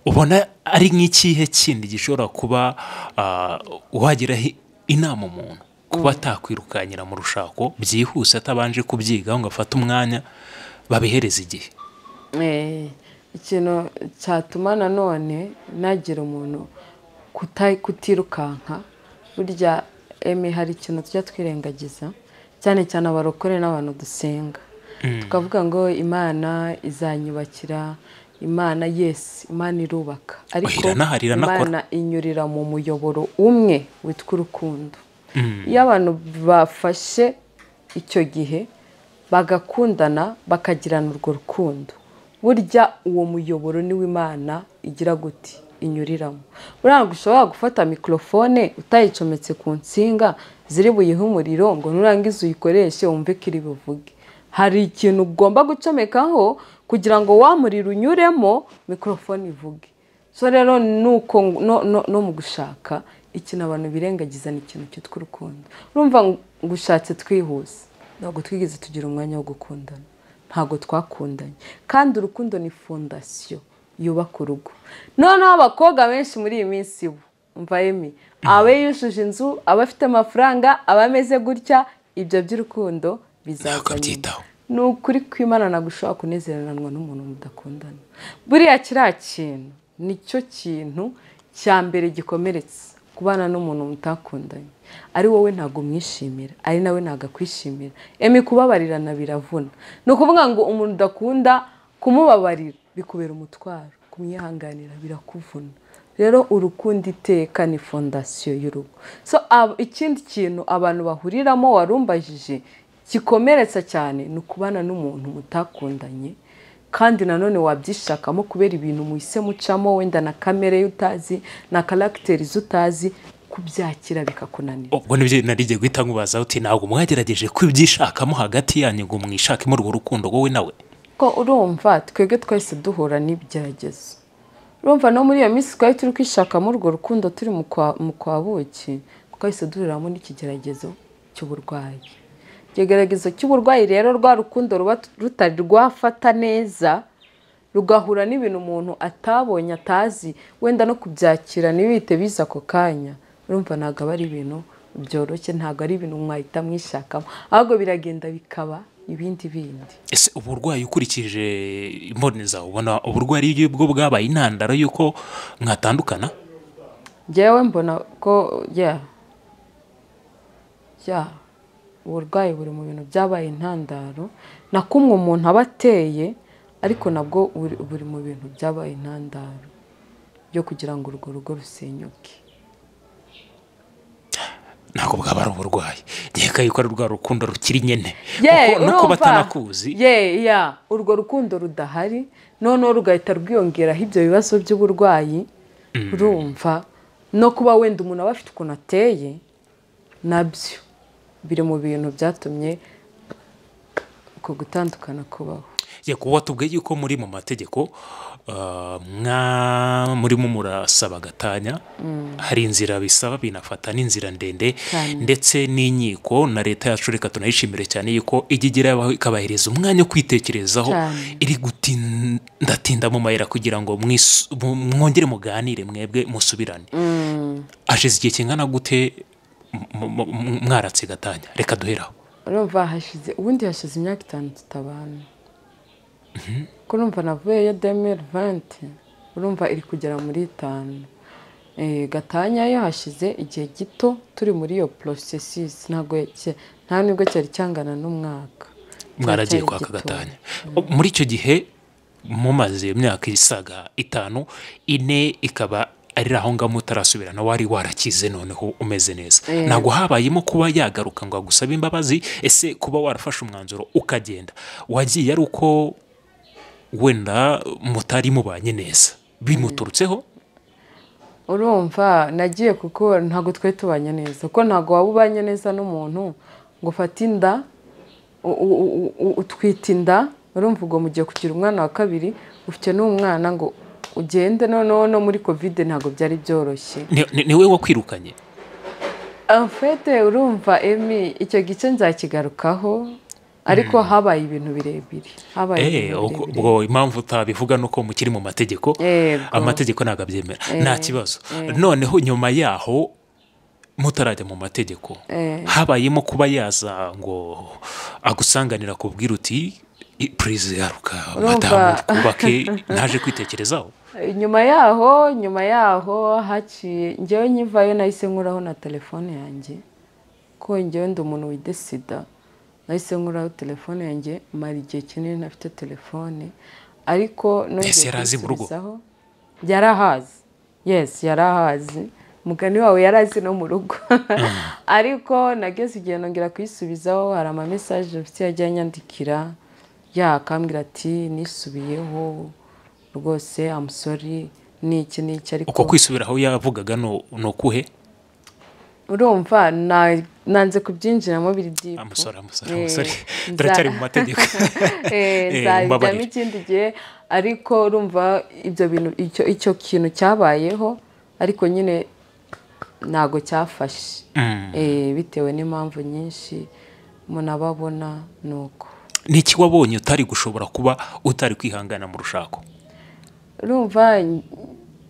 ubona ari nk'ikihe kindi gishobora kuba ah, wagiraho inama umuntu kuba atakwirukanyira mu rushako byihuse atabanje kubyigaho ngo afate umwanya babihereze igihe Eh, ikintu cyatuma nanone nagira umuntu kuta- kutirukanka burya eme hari ikintu tujya twirengagiza cyane cyane abarokore n'abantu dusenga tukavuga ngo imana izanyubakira imana yesi imana irubaka ariko iranahari, iranakora. imana inyurira mu muyoboro umwe witwa urukundo iyo abantu bafashe icyo gihe bagakundana bakagirana urwo rukundo burya uwo muyoboro niwo imana igira guti inyuriramo buriya ntabwo ushobora gufata mikorofone utayicometse ku nsinga ziri buyihe umuriro ngo nurangiza uyikoreshe wumve ko iri buvuge hari ikintu ugomba gucomekaho kugira ngo wa muriro unyuremo mikorofone ivuge so rero ni uko no, no, no mu gushaka ikintu abantu birengagiza ni ikintu cyitwa urukundo urumva ngo ushatse twihuse ntabwo twigeze tugira umwanya wo gukundana ntabwo twakundanye kandi urukundo ni fondasiyo yubaka urugo noneho abakobwa benshi muri iyi minsi bo umva emi aba yujuje inzu aba afite amafaranga aba ameze gutya ibyo by'urukundo bizaza nyuma akabyitaho ni ukuri kw'imana gushobora kunezeranwa n'umuntu mudakundana buriya kiriya kintu nicyo kintu cya mbere gikomeretse kubana n'umuntu mutakundanye ari wowe ntabwo umwishimira ari nawe ntabwo akwishimira emi kubabarirana biravuna ni ukuvuga ngo umuntu udakunda kumubabarira bikubera umutwaro kumwihanganira birakuvuna rero urukundo iteka ni fondasiyo y'urugo so ab- ikindi kintu abantu bahuriramo warumbajije gikomeretsa cyane ni ukubana n'umuntu mutakundanye kandi nanone wabyishakamo kubera ibintu muhise mucamo wenda na kamere ye utazi na karagiteri ze utazi kubyakira bikakunanira ubwo nibyo narijye guhita nkubaza uti ntabwo mwagerageje kubyishakamo hagati yanyu ngo mwishakemo urwo rukundo wowe nawe ko urumva twebwe twese duhura n'ibigeragezo urumva no muri iyo minsi twari turi kwishakamo urwo rukundo turi mu kwa- mu kwa buki twahise duhuriramo n'ikigeragezo cy'uburwayi ikigeragezo cy'uburwayi rero rwa rukundo ruba rutari rwafata neza rugahura n'ibintu umuntu atabonye atazi wenda no kubyakira ntibihite biza ako kanya urumva ntabwo aba ari ibintu byoroshye ntabwo ari ibintu mwahita mwishakamo ahubwo biragenda bikaba ibindi bindi ese uburwayi ukurikije imboni zawe ubona uburwayi ari bwo bwabaye intandaro y'uko mwatandukana njyewe mbona ko ya ya uburwayi buri mu bintu byabaye intandaro na kumwe umuntu aba ateye ariko nabwo buri- buri mu bintu byabaye intandaro yo kugira ngo urwo rugo rusenyuke ntabwo bwaba ari uburwayi nkeka yuko ari rwa rukundo rukiri nyine ye kuko no kuba urumva atanakuzi ye ya urwo rukundo rudahari noneho rugahita rwiyongeraho ibyo bibazo by'uburwayi urumva no kuba wenda umuntu aba afite ukuntu ateye nabyo biri mu bintu byatumye uko gutandukana kubaho ye kuba watubwiye yuko muri mu mategeko ah, mwa murimo murasaba gatanya hari inzira bisaba binafata n'inzira ndende Cyane. ndetse n'inkiko na leta yacu reka tunayishimire cyane yuko ijya igeraho ikabahereza umwanya wo kwitekerezaho Cyane. iri gutindatinda mu mayira kugira ngo mwisu- mu- mwongere muganire mwebwe musubirane hashize igihe kingana gute m- m- m- mwaratse gatanya reka duheraho urumva hashize ubundi hashize imyaka itanu tutabana ko urumva navuyeyo demeri vanti urumva iri kugera muri itanu Eh, gatanya yo hashize igihe gito turi muri iyo porosesisi ntabwo ya- nta nubwo cyari cyangana n'umwaka mwaragiye Cyari kwaka gito. gatanya muri icyo gihe mumaze imyaka isaga itanu ine ikaba ari aho ngaho mutarasubirana wari warakize noneho umeze neza ntabwo habayemo kuba yagaruka ngo agusabe imbabazi ese kuba warafashe umwanzuro ukagenda wagiye ari uko wenda mutari mubanye neza bimuturutseho urumva nagiye kuko ntabwo twari tubanye neza kuko ntabwo waba ubanye neza n'umuntu ngo ufate inda u- u- u- u- utwite inda urumva ubwo mugiye kugira umwana wa kabiri ufite n'umwana ngo ugende noneho no muri kovide ntabwo byari byoroshye ni, ni, ni we wakwirukanye afete urumva emi icyo gice nzakigarukaho ariko habaye ibintu birebire habaye Eh, ibintu ubwo- birebire ubwo impamvu utabivuga ni uko mukiri mu mategeko Yego. amategeko ntabwo abyemera nta kibazo noneho nyuma yaho mutarajya mu mategeko Eh. habayemo kuba yaza ngo agusanganira ku uti purize yaruka Urumva- madamu twubake naje kwitekerezaho nyuma yaho nyuma yaho haciye ngewe nyivayo nahise nkuraho na telefone yanjye ko ngewe ndi umuntu wide sida nahise nkuraho telefone yanjye mara igihe kinini ntafite telefone ariko Ese yari azi mu rugo? kuyisubizaho. yari ahazi yesi yari ahazi mugani wawe yari azi no mu rugo ariko nageze igihe nongera kuyisubizaho hari ama mesaje mfite yagiye anyandikira yakambwira ati nisubiyeho rwose amusori ni iki ni iki ariko uko kwisubiraho yavugaga ni ni ukuhe urumva na- nanze kubyinjiramo biri dipu amusore amusore Eh, amusore nza- turacyari mu mategeko Eh, Eh, nzabijyamo mumbabarire. ikindi gihe ariko urumva ibyo bintu icyo icyo kintu cyabayeho ariko nyine ntago cyafashe Mm. Eh, bitewe n'impamvu nyinshi umuntu aba abona ni uko ni iki wabonye utari gushobora kuba utari kwihangana mu rushako urumva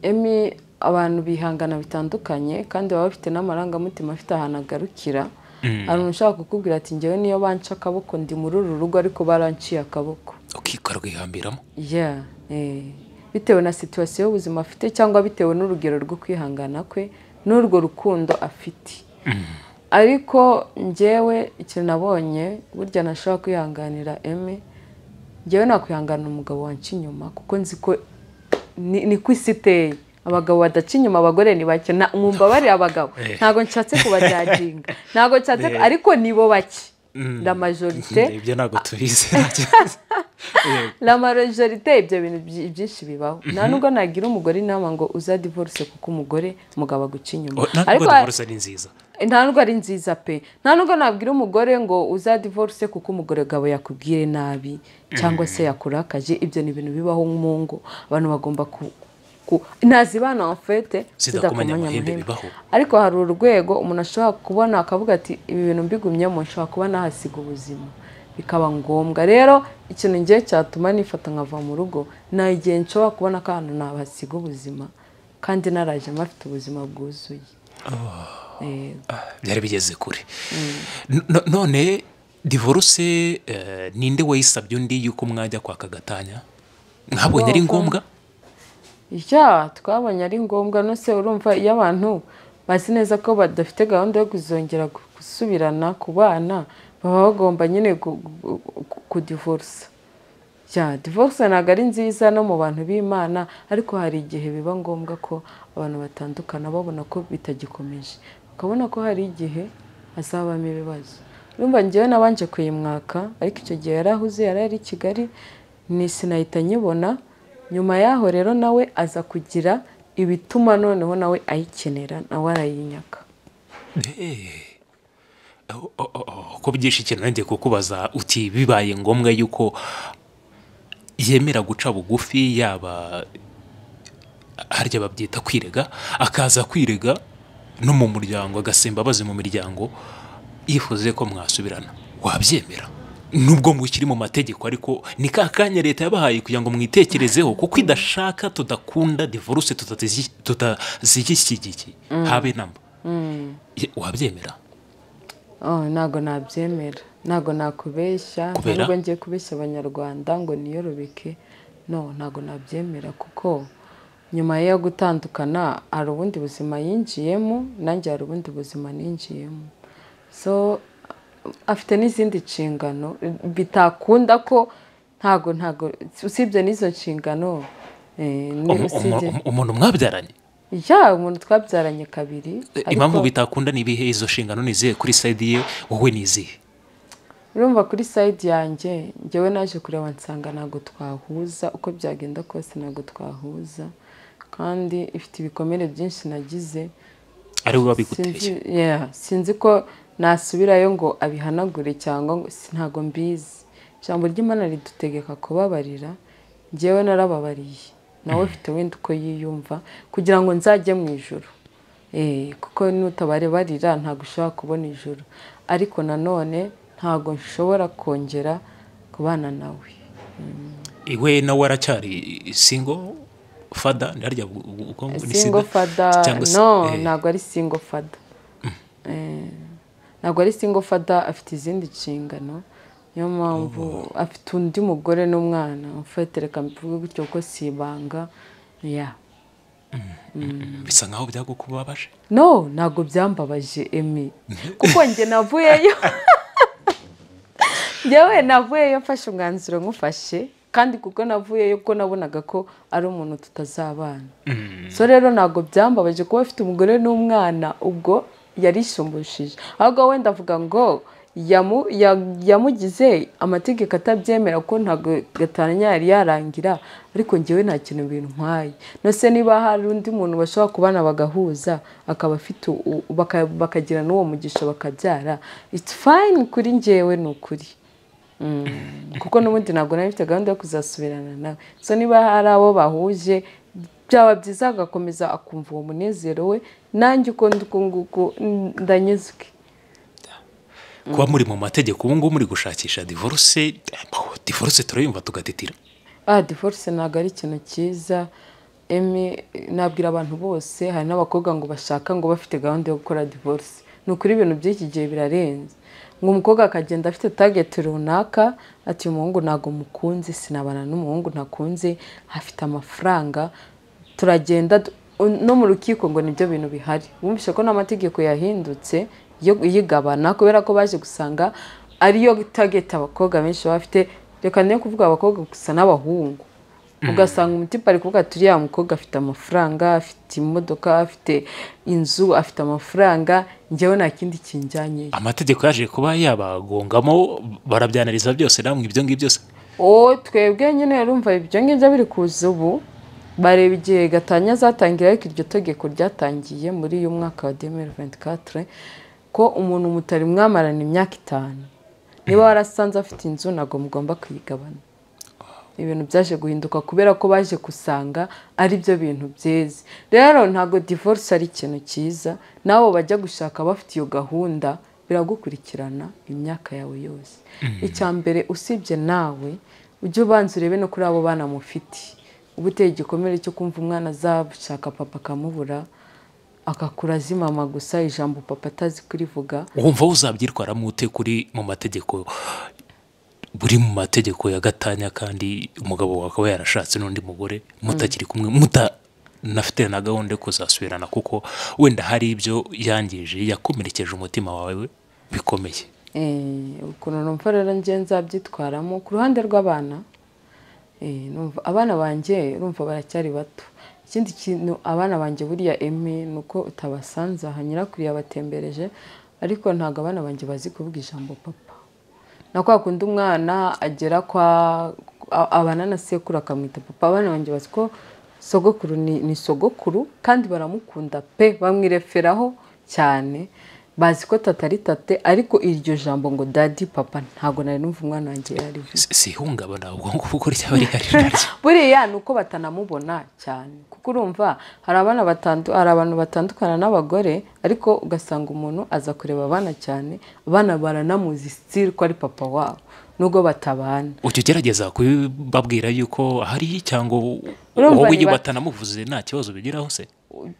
emi abantu bihangana bitandukanye kandi baba bafite n'amarangamutima afite ahantu agarukira hari umuntu ushaka kukubwira ati ngewe niyo banca akaboko ndi muri uru rugo ariko baranciye akaboko ukikarwihambiramo Yeah, eh. bitewe na situwasiyo y'ubuzima afite cyangwa bitewe n'urugero rwo kwihangana kwe n'urwo rukundo afite ariko ngewe ikintu nabonye burya ntashobora kwihanganira emi ngewe nakwihangana umugabo wanca inyuma kuko nzi ko ni ni ko isi iteye abagabo badaca inyuma abagore ni bake Na- mumbabarire abagabo Eh. ntabwo nshatse kubajajinga ntabwo nshatse ku- ariko nibo bake la majorite ibyo ntabwo tubizi la majorite ibyo bintu byi- byinshi bibaho nta nubwo nagira umugore inama ngo uza divorce kuko umugore umugabo aguca inyuma ntabwo ariko divorce ni nziza nta nubwo ari nziza pe nta nubwo nabwira umugore ngo uza divorce kuko umugore gabo yakubwire nabi cyangwa se yakurakaje ibyo ni ibintu bibaho mu ngo abantu bagomba ku ku- ntazibana wa fete Zidakomanya amahembe bibaho. ariko hari urwego umuntu ashobora kubona akavuga ati ibi bintu mbigumyemo nshobora kuba nahasiga ubuzima bikaba ngombwa rero ikintu ngiye cyatuma nifata nkava mu rugo nta igihe nshobora kubona ko ahantu nahasiga ubuzima kandi narajemo afite ubuzima bwuzuye Eh, Ah, byari bigeze kure No- none divorce eh, ninde wayisabye undi yuko mwajya kwaka gatanya mwabonye ari ngombwa ya twabonye ari ngombwa nose urumva iyo abantu bazi neza ko badafite gahunda yo kuzongera gu- gusubirana ku bana baba bagomba nyine gu- gu- gu- kudivorisa ya divorce ntabwo ari nziza no mu bantu b'imana ariko hari igihe biba ngombwa ko abantu batandukana babona ko bitagikomeje ukabona ko hari igihe hazabamo ibibazo urumva ngewe nabanje kuyimwaka ariko icyo gihe yari ahuze yari ari i kigali ni sinahita nyibona nyuma yaho rero nawe aza kugira ibituma noneho nawe ayikenera nawe arayinyaka ko byinshi cyane nanjye kukubaza uti bibaye ngombwa yuko yemera guca bugufi yaba harya babyita kwirega akaza kwirega no mu muryango agasimba abaze mu miryango yifuze ko mwasubirana wabyemera nubwo ngo ikiri mu mategeko ariko ni ka kanya leta yabahaye kugira ngo mwitekerezeho kuko idashaka tudakunda divorce tutazishyigikiye habe inama wabyemera ntabwo nabyemera ntabwo nakubeshya Kubera? nubwo ngiye kubeshya abanyarwanda ngo niyorobeke no ntabwo nabyemera kuko nyuma yo gutandukana hari ubundi buzima yinjiyemo nanjye hari ubundi buzima ninjiyemo so afite n'izindi nshingano bitakunda ko ntago ntago usibye n'izo nshingano eh, ni Umu- usibye umu- umuntu mwabyaranye ya umuntu twabyaranye kabiri impamvu ariko- bitakunda ni ibihe izo nshingano ni izihe kuri sayidi ye wowe ni izihe urumva kuri sayidi yanjye ngewe naje kureba nsanga ntabwo twahuza uko byagenda kose ntabwo twahuza kandi ifite ibikomere byinshi nagize ari we sinzi, wabiguteye yeah, sinzi ko nasubirayo ngo abihanagure cyangwa ngo si- ntabwo mbizi ijambo ry'imana ridutegeka kubabarira ngewe narababariye nawe ufite wenda uko yiyumva kugira ngo nzajye mu ijoro Eh, kuko nutabarebarira ntabwo ushobora kubona ijoro ariko nanone ntabwo nshobora kongera kubana nawe iwe nawe aracyari singo fada ndarya single father no ntabwo ari single father Eh, ntabwo ari single father afite izindi nshingano niyo mpamvu afite undi mugore n'umwana mfetereka mbivuge gutyo ko si ibanga ya bisa nkaho byagukubabaje no ntabwo byambabaje emi kuko njye navuyeyo njyewe navuyeyo mfashe umwanzuro nkufashe kandi kuko navuyeyo ko nabonaga ko ari umuntu tutazabana so rero ntabwo byambabaje kuba afite umugore n'umwana ubwo yarishumbushije ahubwo wenda avuga ngo yamu- ya- yamugize amategeko atabyemera ko ntabwo gatanya yari yarangira ariko ngewe nta kintu bintwaye nose niba hari undi muntu bashobora kubana bagahuza akaba afite u- baka- bakagira n'uwo mugisha bakabyara it's fine kuri ngewe ni ukuri Mm, kuko n'ubundi ntabwo nari mfite gahunda yo kuzasubirana nawe so niba hari abo bahuje byaba byiza agakomeza akumva uwo munezero we nanjye uko ndi uku nguku mm, ndanyuzwe kuba muri mu mategeko ubu ngubu muri gushakisha divorce oh, divorce turayumva tugatitira ah divorce ntabwo ari ikintu cyiza emi nabwira abantu bose hari n'abakobwa ngo bashaka ngo bafite gahunda yo gukora divorce ni ukuri ibintu by'iki gihe birarenze ngo umukobwa akagenda afite target runaka ati uyu muhungu ntabwo mukunze sinabana n'umuhungu ntakunze afite amafaranga turagenda du- no mu rukiko ngo nibyo bintu bihari wumvise ko n'amategeko yahindutse yo y'igabana kubera ko baje gusanga ariyo target abakobwa benshi baba bafite reka niyo kuvuga abakobwa gusa n'abahungu ugasanga umutipe ari kuvuga ati uriya mukobwa afite amafaranga afite imodoka afite inzu afite amafaranga njyewe nta kindi kinjyanye amategeko yaje kuba yabagongamo barabyanariza byose namwe ibyo ngibyo byose o twebwe nyine yarumva ibyo ngibyo biri kuza ubu bareba igihe gatanya azatangira ariko iryo tegeko ryatangiye muri uyu mwaka wa demiri venti katire ko umuntu mutari mwamarana imyaka itanu niba warasanze afite inzu ntabwo mugomba kuyigabana ibintu byaje guhinduka kubera ko baje gusanga ari byo bintu byeze rero ntabwo divorce ari ikintu cyiza n'abo bajya gushaka bafite iyo gahunda biragukurikirana imyaka yawe yose icya mbere usibye nawe ujye ubanza urebe no kuri abo bana mufite uba uteye igikomere cyo kumva umwana azashaka papa akamubura agakura azi mama gusa ijambo papa atazi kurivuga wumva uzabyitwaramo ute kuri mu mategeko buri mu mategeko ya gatanya kandi umugabo wawe akaba yarashatse n'undi mugore mutakiri kumwe mutanafite na gahunda yo kuzasubirana kuko wenda hari ibyo yangije yakomerekeje umutima wawe bikomeye Eh, ukuntu numva rero njye nzabyitwaramo ku ruhande rw'abana eh, numva abana banjye urumva baracyari bato ikindi kintu abana banjye buriya eme ni uko utabasanze aha nyirakuru yabatembereje ariko ntabwo abana banjye bazi kuvuga ijambo papa na kwa kundi umwana agera kwa a- abana na sekuru akamwita papa abana banjye bazi ko sogokuru ni, ni sogokuru kandi baramukunda pe bamwireferaho cyane bazi ko tata ari tate ariko iryo jambo ngo dadi papa ntabwo nari numva umwana wanjye yarivuze Si- si ihungabana ahubwo ngubu ko ryaba rihari naryo buriya ni uko batanamubona cyane kuko urumva hari abana batandu hari abantu batandukana n'abagore ariko ugasanga umuntu aza kureba abana cyane abana baranamuzi sitiri ko ari papa wabo nubwo batabana ujya ugerageza kubabwira yuko ahari cyangwa u- Urumva wowe iyo niba- batanamuvuze nta kibazo bigiraho se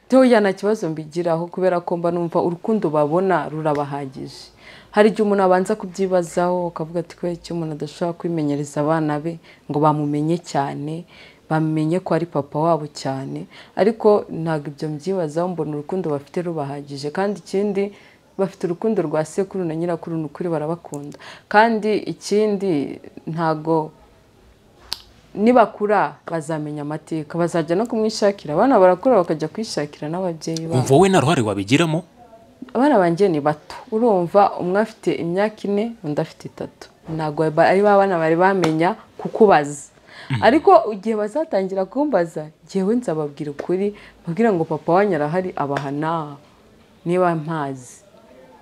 toya nta kibazo mbigiraho kubera ko mba numva urukundo babona rurabahagije hari igihe umuntu abanza kubyibazaho ukavuga ati kubera icyo umuntu adashobora kwimenyereza abana be ngo bamumenye cyane bamenye ko ari papa wabo cyane ariko ntabwo ibyo mbyibazaho mbona urukundo bafite rubahagije kandi ikindi bafite urukundo rwa sekuru na nyirakuru ni ukuri barabakunda kandi ikindi ntago nibakura bazamenya amateka bazajya no kumwishakira abana barakura bakajya kwishakira n'ababyeyi babo umva wowe nta ruhare wabigiramo abana banjye ni bato urumva umwe afite imyaka ine undi afite itatu ntabwo ba- ari ba bana bari bamenya kukubaza ariko igihe bazatangira kumbaza jyewe nzababwira ukuri mbabwire ngo papa wanyu arahari abahana niba mpazi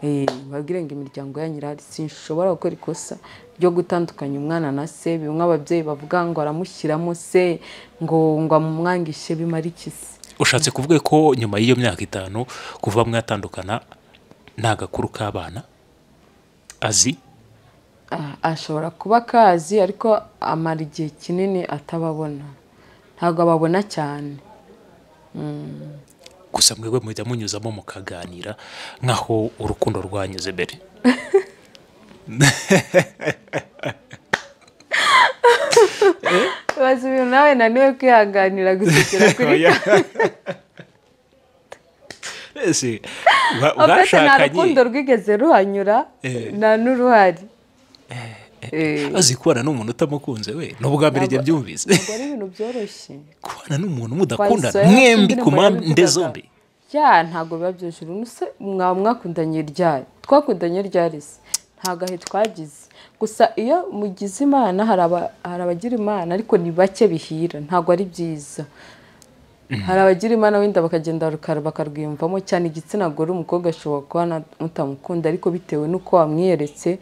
Eh, mbabwire ngo imiryango yanyu irahari sinshobora gukora ikosa ryo gutandukanya umwana na se bimwe ababyeyi bavuga ngo aramushyiramo se ngo ngo amumwangishe bimara iki se ushatse kuvuga ko nyuma y'iyo myaka itanu kuva mwatandukana nta gakuru k'abana azi Ah, ashobora kuba akazi ariko amara igihe kinini atababona ntabwo ababona cyane gusa mwebwe mujya munyuzamo mukaganira nk'aho urukundo rwanyuze mbere bazi ibintu nawe naniwe kwihanganira gusekera kuri Ese, ba- opeti nta bashakanye, rukundo rwigeze ruhanyura Eh. nta n'uruhari Eh, azi kubana n'umuntu utamukunze we ni ubwa mbere njye byumvise ntabwo ari ibintu byoroshye kubana n'umuntu mudakundana Twayisohoye mwembi indirimbo ku mpande yabivugaga. zombi ya ntabwo biba byujura unuse mwaba mwakundanye ryari twakundanye ryari se nta gahe twagize gusa iyo mugize imana hari aba- hari abagira imana ariko ni bake bihira ntabwo ari byiza hari abagira imana wenda bakagenda rukara bakarwiyumvamo cyane igitsina gore umukobwa ashobora kuba na- mutamukunda ariko bitewe n'uko wamwiyeretse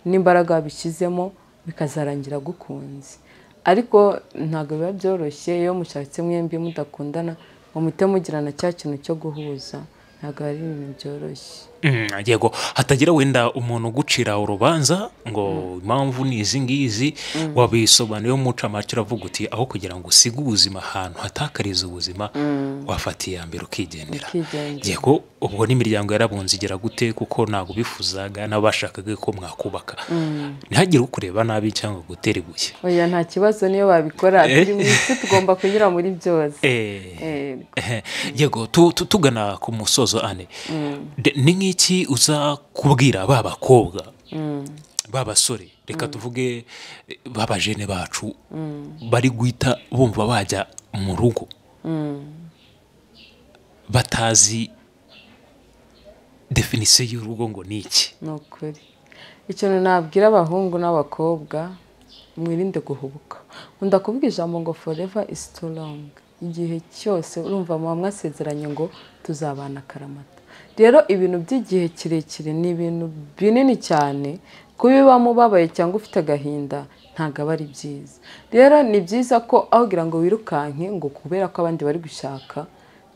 n'imbaraga wabishyizemo bikazarangira agukunze ariko ntabwo biba byoroshye iyo mushatse mwembi mudakundana ngo muhite mugirana cya kintu cyo guhuza ntabwo ari ibintu byoroshye Mm, yego hatagira wenda umuntu ugucira urubanza ngo impamvu ni izi ngizi wabisobanuyeho umucamake uravuga uti aho kugira ngo usige ubuzima ahantu hatakariza ubuzima wafata iya mbere ukigendera Ukigendera. yego ubwo n'imiryango yarabunze igera gute kuko ntabwo bifuzaga n'abashakaga ko mwakubaka ntihagire ukureba nabi cyangwa gutera ibuye oya nta kibazo niyo babikora turi mu isi tugomba kunyura muri byose Eh, Eh, Eh, yego tu- tu- tugana ku musozo ane De- ni nk'iki uza kubwira ba bakobwa ba basore reka tuvuge eh, ba bajene bacu bari guhita bumva bajya mu rugo batazi definisiyo y'urugo ngo ni iki ni ukuri ikintu nabwira abahungu n'abakobwa mwirinde guhubuka nkunda kuvuga ijambo ngo forever is too long igihe cyose urumva muba mwasezeranye ngo tuzabana akaramata rero ibintu by'igihe kirekire ni ibintu binini cyane kubibamo ubabaye cyangwa ufite agahinda ntabwo aba ari byiza rero ni byiza ko aho ugira ngo wirukanke ngo kubera ko abandi bari gushaka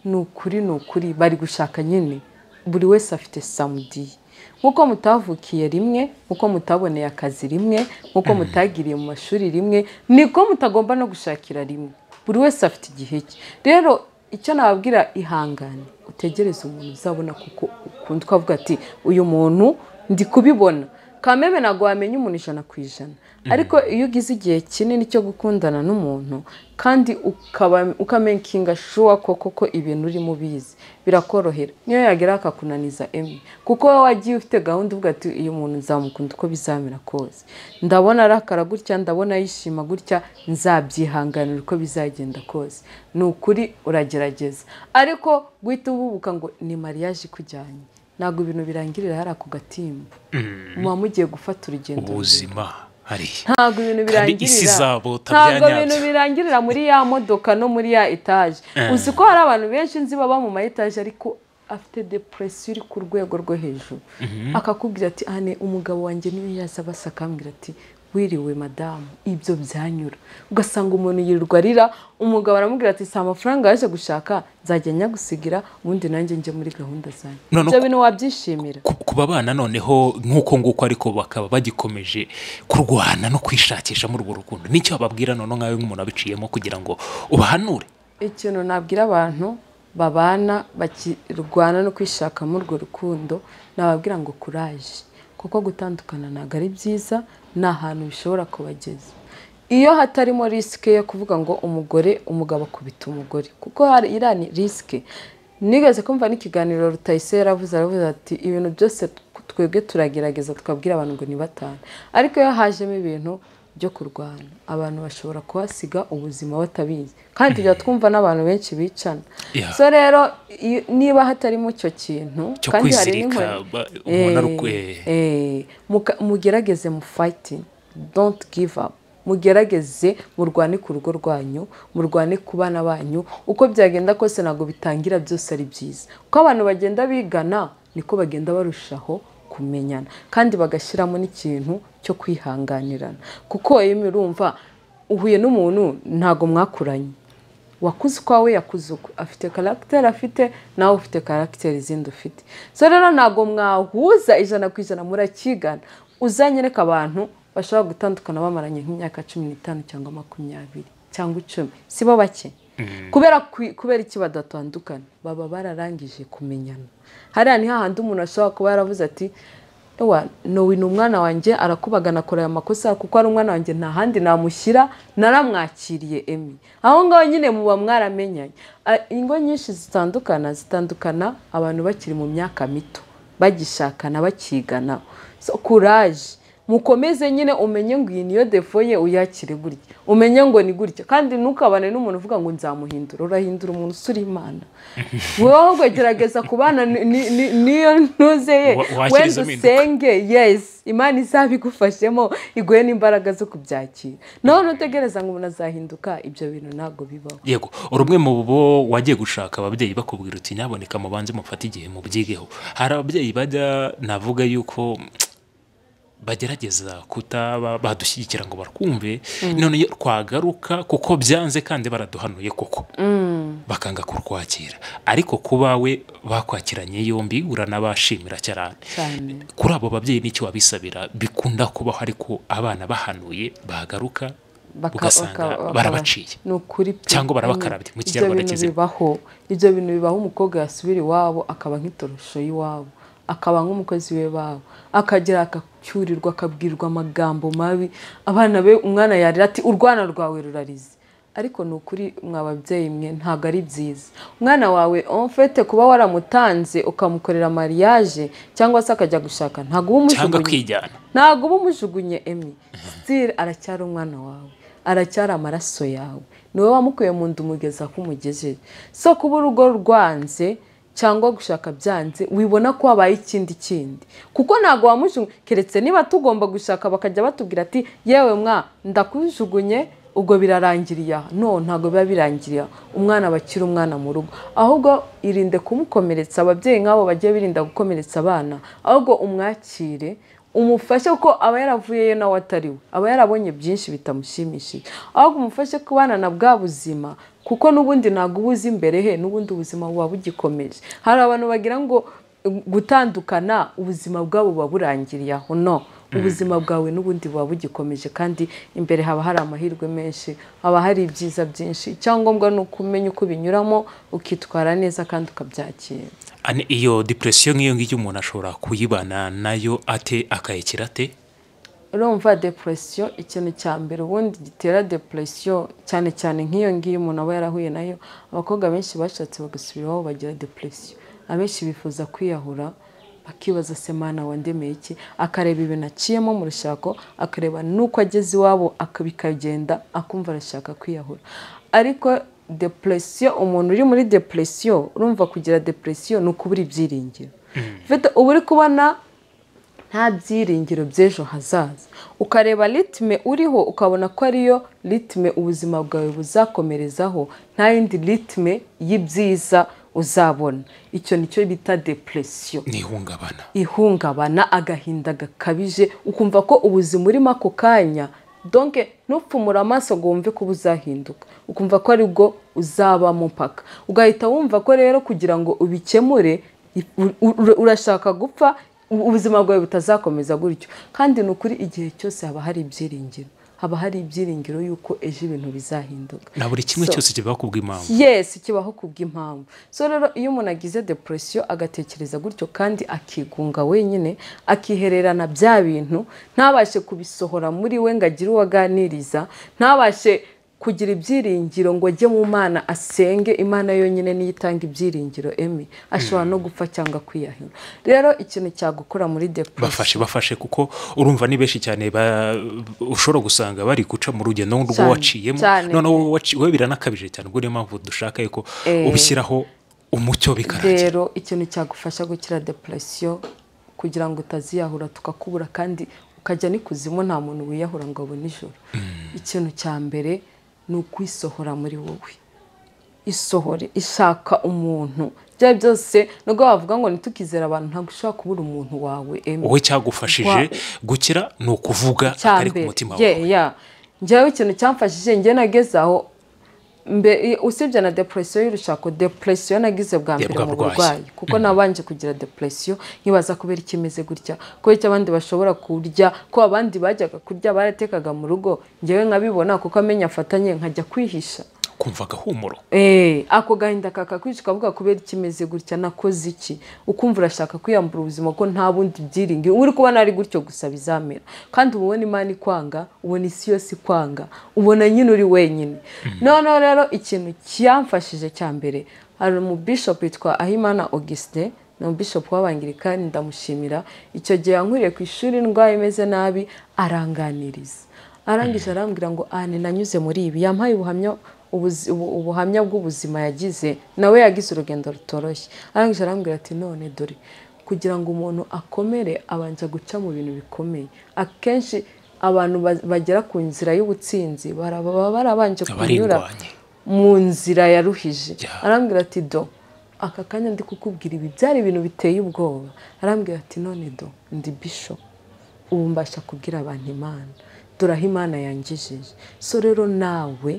ni ukuri ni ukuri bari gushaka nyine buri wese afite samudiye nk'uko mutavukiye rimwe nk'uko mutaboneye akazi rimwe nk'uko mutagiriye mu mashuri rimwe niko mutagomba no gushakira rimwe buri wese afite igihe cye rero icyo nababwira ihangane utegereze umuntu uzabona kuko ukunda ukavuga ati uyu muntu ndi kubibona kameme ntabwo wamenya umuntu ijana ku ijana ariko iyo ugize igihe kinini cyo gukundana n'umuntu kandi ukaba ukamenyinga shuwa ko koko ibintu urimo ubizi birakorohera niyo yagira akakunaniza emwe kuko wowe wagiye ufite gahunda uvuga ati uyu muntu nzamukunda uko bizamera kose ndabona arakara gutya ndabona yishima gutya nzabyihanganira uko bizagenda kose ni ukuri uragerageza ariko guhita ububuka ngo ni mariage ikujyanye ntabwo ibintu birangirira hariya ku gatimba muba mugiye gufata urugendo ubuzima hariya ntabwo ibintu Kandi birangirira isi izabota ntabwo byanyabyo. ibintu birangirira muri ya modoka no muri ya etaje uzi ko hari abantu benshi nzi baba mu ma etaje ariko afite depresiyo iri ku rwego rwo hejuru akakubwira ati ane umugabo wanjye niyo yaza basa akambwira ati wiriwe madamu ibyo byanyura ugasanga umuntu yirirwa arira umugabo aramubwira ati si amafaranga yaje gushaka nzajya nyagusigira ubundi nanjye njye muri gahunda zanjye None ibyo ko- bintu wabyishimira Ku- ku babana noneho nk'uko nguko ariko bakaba bagikomeje kurwana no kwishakisha muri urwo rukundo nicyo bababwira none nkawe nk'umuntu wabiciyemo kugira ngo ubahanure ikintu nabwira abantu babana bakirwana no kwishaka muri urwo rukundo nababwira ngo kuraje kuko gutandukana ntabwo ari byiza ni ahantu bishobora kubageza iyo hatarimo risike yo kuvuga ngo umugore umugabo akubita umugore kuko hari iriya ni risike nigeze kumva n'ikiganiro rutayisera yaravuze aravuze ati ibintu byose twebwe turagerageza tukabwira abantu ngo ni batanu ariko iyo hajemo ibintu byo kurwana abantu bashobora kuhasiga ubuzima batabizi kandi tujya twumva n'abantu benshi bicana Yeah. so rero iyo- niba hatarimo icyo kintu Cyo kandi hari kwizirika, n'inkoni- ba- umuntu Eh, arukwe- eh, muka- mugerageze mu fayitingi donti give up mugerageze murwane ku rugo rwanyu murwane ku bana banyu uko byagenda kose ntabwo bitangira byose ari byiza uko abantu bagenda bigana niko bagenda barushaho kumenyana kandi bagashyiramo n'ikintu cyo kwihanganirana kuko iyo urumva uhuye n'umuntu ntabwo mwakuranye wakuze ukwawe yakuze ukwe afite karagiteri afite nawe ufite karagiteri izindi ufite so rero ntabwo mwahuza ijana ku ijana murakigana uzanyereka abantu bashobora gutandukana bamaranye nk'imyaka cumi n'itanu cyangwa makumyabiri cyangwa icumi si bo bake kubera ku- kubera iki badatandukana baba bararangije kumenyana hariya ni hahandi umuntu ashobora kuba yaravuze ati ewa nowe ni umwana wanjye arakubagana akora aya makosa kuko ari umwana wanjye nta handi namushyira naramwakiriye emi aho ngaho nyine muba mwaramenyanye A- ingo nyinshi zitandukana zitandukana abantu bakiri mu myaka mito bagishakana bakigana so kuraje mukomeze nyine umenye ngo iyi niyo defo ye uyakire gutya umenye ngo ni gutya kandi ntukabane n'umuntu uvuga ngo nzamuhindura urahindura umuntu usura imana wowe ahubwo gerageza kubana ni- ni- ni- niyo ntuze ye Wa- wenda wakirizamo impinduka. usenge yes imana izabigufashemo iguhe n'imbaraga zo kubyakira nawe ntutegereza ngo umuntu azahinduka ibyo bintu ntabwo bibaho yego rumwe mu bo wagiye gushaka ababyeyi bakubwira uti nyaboneka mubanze mufate igihe mubyigeho hari ababyeyi bajya navuga yuko bagerageza kutaba badushyigikira ngo barwumve none iyo twagaruka kuko byanze kandi baraduhanuye koko bakanga kurwakira ariko kubawe bakwakiranye yombi uranabashimira cyane cyane kuri abo babyeyi n'icyo wabisabira bikunda kubaho ariko abana bahanuye bagaruka baka- ugasanga baka- barabaciye ni ukuri pe. Cyangwa barabakarabya, mu Ibyo Kinyarwanda bintu kizima. bibaho ibyo bintu bibaho umukobwa yasubira iwabo akaba nk'itorosho y'iwabo akaba nk'umukozi we babo akagera akacyurirwa akabwirwa amagambo mabi abana be umwana yarira ati urwana rwawe rurarize ariko ni ukuri mwa babyeyi mwe ntabwo ari byiza umwana wawe omfete kuba waramutanze ukamukorera mariage cyangwa se akajya gushaka ntabwo uba cyangwa umujugunye kwijyana ntabwo uba umujugunye emi sitiri aracyari umwana wawe aracyari amaraso yawe ni wowe wamukuye mu nda umugeza aho umugejeje so kuba urugo rwanze cyangwa gushaka byanze wibona ko habaye ikindi kindi kuko ntabwo wamujugunye keretse niba tugomba gushaka bakajya batubwira ati yewe mwa ndakujugunye ubwo birarangiriye aha no ntabwo biba birangiriye aha umwana aba akiri umwana mu rugo ahubwo irinde kumukomeretsa ababyeyi nk'abo bagiye birinda gukomeretsa abana ahubwo umwakire umufashe ko aba yaravuyeyo nawe atari we aba yarabonye byinshi bitamushimishije ahubwo umufashe kubana na bwa buzima kuko n'ubundi ntabwo uba uzi imbere he n'ubundi ubuzima buba bugikomeje hari abantu bagira ngo um, gutandukana ubuzima bwabo buba burangiriye aho no ubuzima bwawe n'ubundi buba bugikomeje kandi imbere haba hari amahirwe menshi haba hari ibyiza byinshi icyangombwa ni uko umenya uko binyuramo ukitwara neza kandi ukabyakira Ane- iyo depression nk'iyo ngiyo umuntu ashobora kuyibana nayo ate akayekera ate urumva deporesiyo ikintu cya mbere ubundi gitera deporesiyo cyane cyane nk'iyo ngiyo umuntu aba yarahuye nayo abakobwa benshi bashatse bagasubira iwabo bagira deporesiyo abenshi bifuza kwiyahura bakibaza se mana wandemeye iki akareba ibintu aciyemo mu rushako akareba n'uko ageze iwabo aka- bikagenda akumva arashaka kwiyahura ariko deporesiyo umuntu uri muri deporesiyo urumva kugira deporesiyo ni ukubura ibyiringiro Ufite- uba uri kubona nta byiringiro by'ejo hazaza ukareba ritime uriho ukabona ko ariyo ritime ubuzima bwawe buzakomerezaho nta yindi ritime y'ibyiza uzabona icyo nicyo bita depression n'ihungabana ihungabana agahinda gakabije ukumva ko ubuzima urimo ako kanya donke ntupfumure amaso ngo wumve ko buzahinduka ukumva ko aribwo uzabamo paka ugahita wumva ko rero kugira ngo ubikemure u- u- urashaka gupfa u- ubuzima bwawe butazakomeza gutyo kandi ni ukuri igihe cyose haba hari ibyiringiro haba hari ibyiringiro y'uko ejo ibintu bizahinduka na buri kimwe So- cyose kiba kubwa impamvu yesi kibaho kubw'impamvu so rero iyo umuntu agize deporesiyo agatekereza gutyo kandi akigunga wenyine akihererana bya bintu ntabashe kubisohora muri we ngo agire uwo aganiriza ntabashe kugira ibyiringiro ngo ajye mu mana asenge imana yonyine niyo itanga ibyiringiro emi ashobora no gupfa cyangwa kwiyahira rero ikintu cyagukora muri deporesiyo bafashe bafashe kuko urumva ni benshi cyane ba- ushobora gusanga bari guca mu rugendo rwo Cyane, waciyemo cyane. noneho wowe waci- wowe biranakabije cyane ubwo niyo mpamvu dushaka yuko Eh. ubishyiraho umucyo bikarangira rero ikintu cyagufasha gukira deporesiyo kugira ngo utaziyahura tukakubura kandi ukajya n'ikuzimu nta muntu wiyahura ngo abone ijoro ikintu cya mbere ni ukwisohora muri wowe isohore ishaka umuntu byaba byose nubwo wavuga ngo ntitukizere abantu ntabwo ushobora kubura umuntu wawe emu wowe cyagufashije Wa- gukira ni ukuvuga akari ku mutima ye wawe ya njyewe ikintu cyamfashije njye nageze aho mbe- usibye na deporesiyo y'urushako deporesiyo nagize bwa mbere bwa mu burwayi. burwayi kuko nabanje kugira deporesiyo nkibaza kubera icyo imeze gutya kubera icyo abandi bashobora kurya ko abandi bajyaga kurya baratekaga mu rugo njyewe nkabibona kuko amenya afatanye nkajya kwihisha kumva agahumuro Eh, ako gahinda kakakwica ukavuga kubera ikimeze gutya nakoze iki ukumva urashaka kwiyambura ubuzima ko nta bundi byiringiro uri kubona ari gutyo gusa bizamera kandi uba ubona imana ikwanga ubona isi yose ikwanga ubona nyine uri wenyine noneho rero ikintu cyamfashije cya mbere hari umubishopu witwa ahimana augustin ni umubishopu w'abangirikani ndamushimira icyo gihe yankwiriye ku ishuri indwara imeze nabi aranganiriza arangije arambwira ngo aha nanyuze muri ibi yampaye ubuhamya ubuzi- ubu- ubuhamya bw'ubuzima yagize nawe yagize urugendo rutoroshye arangije arambwira ati none dore kugira ngo umuntu akomere abanza guca mu bintu bikomeye akenshi abantu ba- bagera ku nzira y'ubutsinzi bara- baba barabanje kunyura abarirwanye mu nzira yaruhije Ya. arambwira ati do aka kanya ndi kukubwira ibi byari ibintu biteye ubwoba arambwira ati none do ndi bisho ubu mbasha kubwira abantu imana dore aho imana yangejeje so rero nawe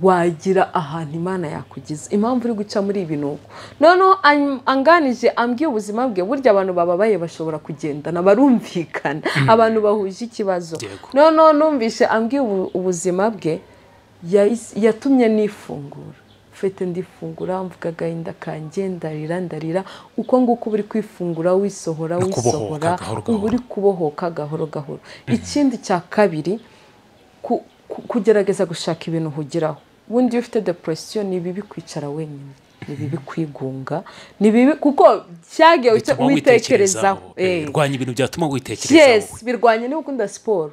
wagira ahantu imana yakugeza impamvu uri guca muri ibi ni uko noneho an- anganije ambwiye ubuzima bwe burya abantu bababaye bashobora kugendana barumvikana abantu bahuje ikibazo Yego. noneho numvise ambwiye ubu- ubuzima bwe yahise- yatumye nifungura fete ndifungura mvuga agahinda kanjye ndarira ndarira uko nguko uba uri kwifungura wisohora No kubohoka wisohora gahoro uba gahoro. uri kubohoka gahoro gahoro ikindi cya kabiri ku- ku- kugerageza gushaka ibintu uhugiraho ubundi iyo ufite deporesiyo ni bibi kwicara wenyine ni bibi kwigunga ni bibi kuko cyagiye bituma witekerezaho witekerezaho Eh, Eh. rwanya ibintu byatuma witekerezaho yes birwanya niba ukunda siporo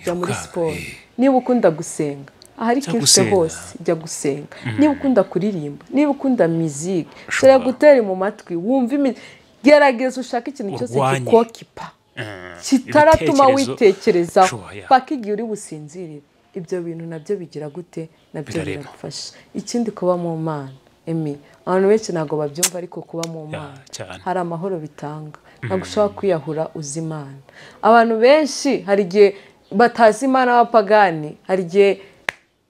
jya muri Yiruka, siporo eh. niba ukunda gusenga ahari Jya kiriste gusenga. hose jya gusenga niba ukunda kuririmba niba ukunda miziki Ushobora. shobora gutera mu matwi wumva imi- gerageza ushake ikintu cyose Urwanye. kikokipa Eh, kitaratuma ibitekerezo- witekerezaho Sure, yeah. paka igihe uri businzirire ibyo bintu nabyo bigira gute nabyo Birarema. biragufasha ikindi kuba mu mana emi abantu benshi ntabwo babyumva ariko kuba mu mana cyane. hari amahoro bitanga ntabwo ushobora kwiyahura uzi imana abantu benshi hari igihe batazi imana b'abapagani hari igihe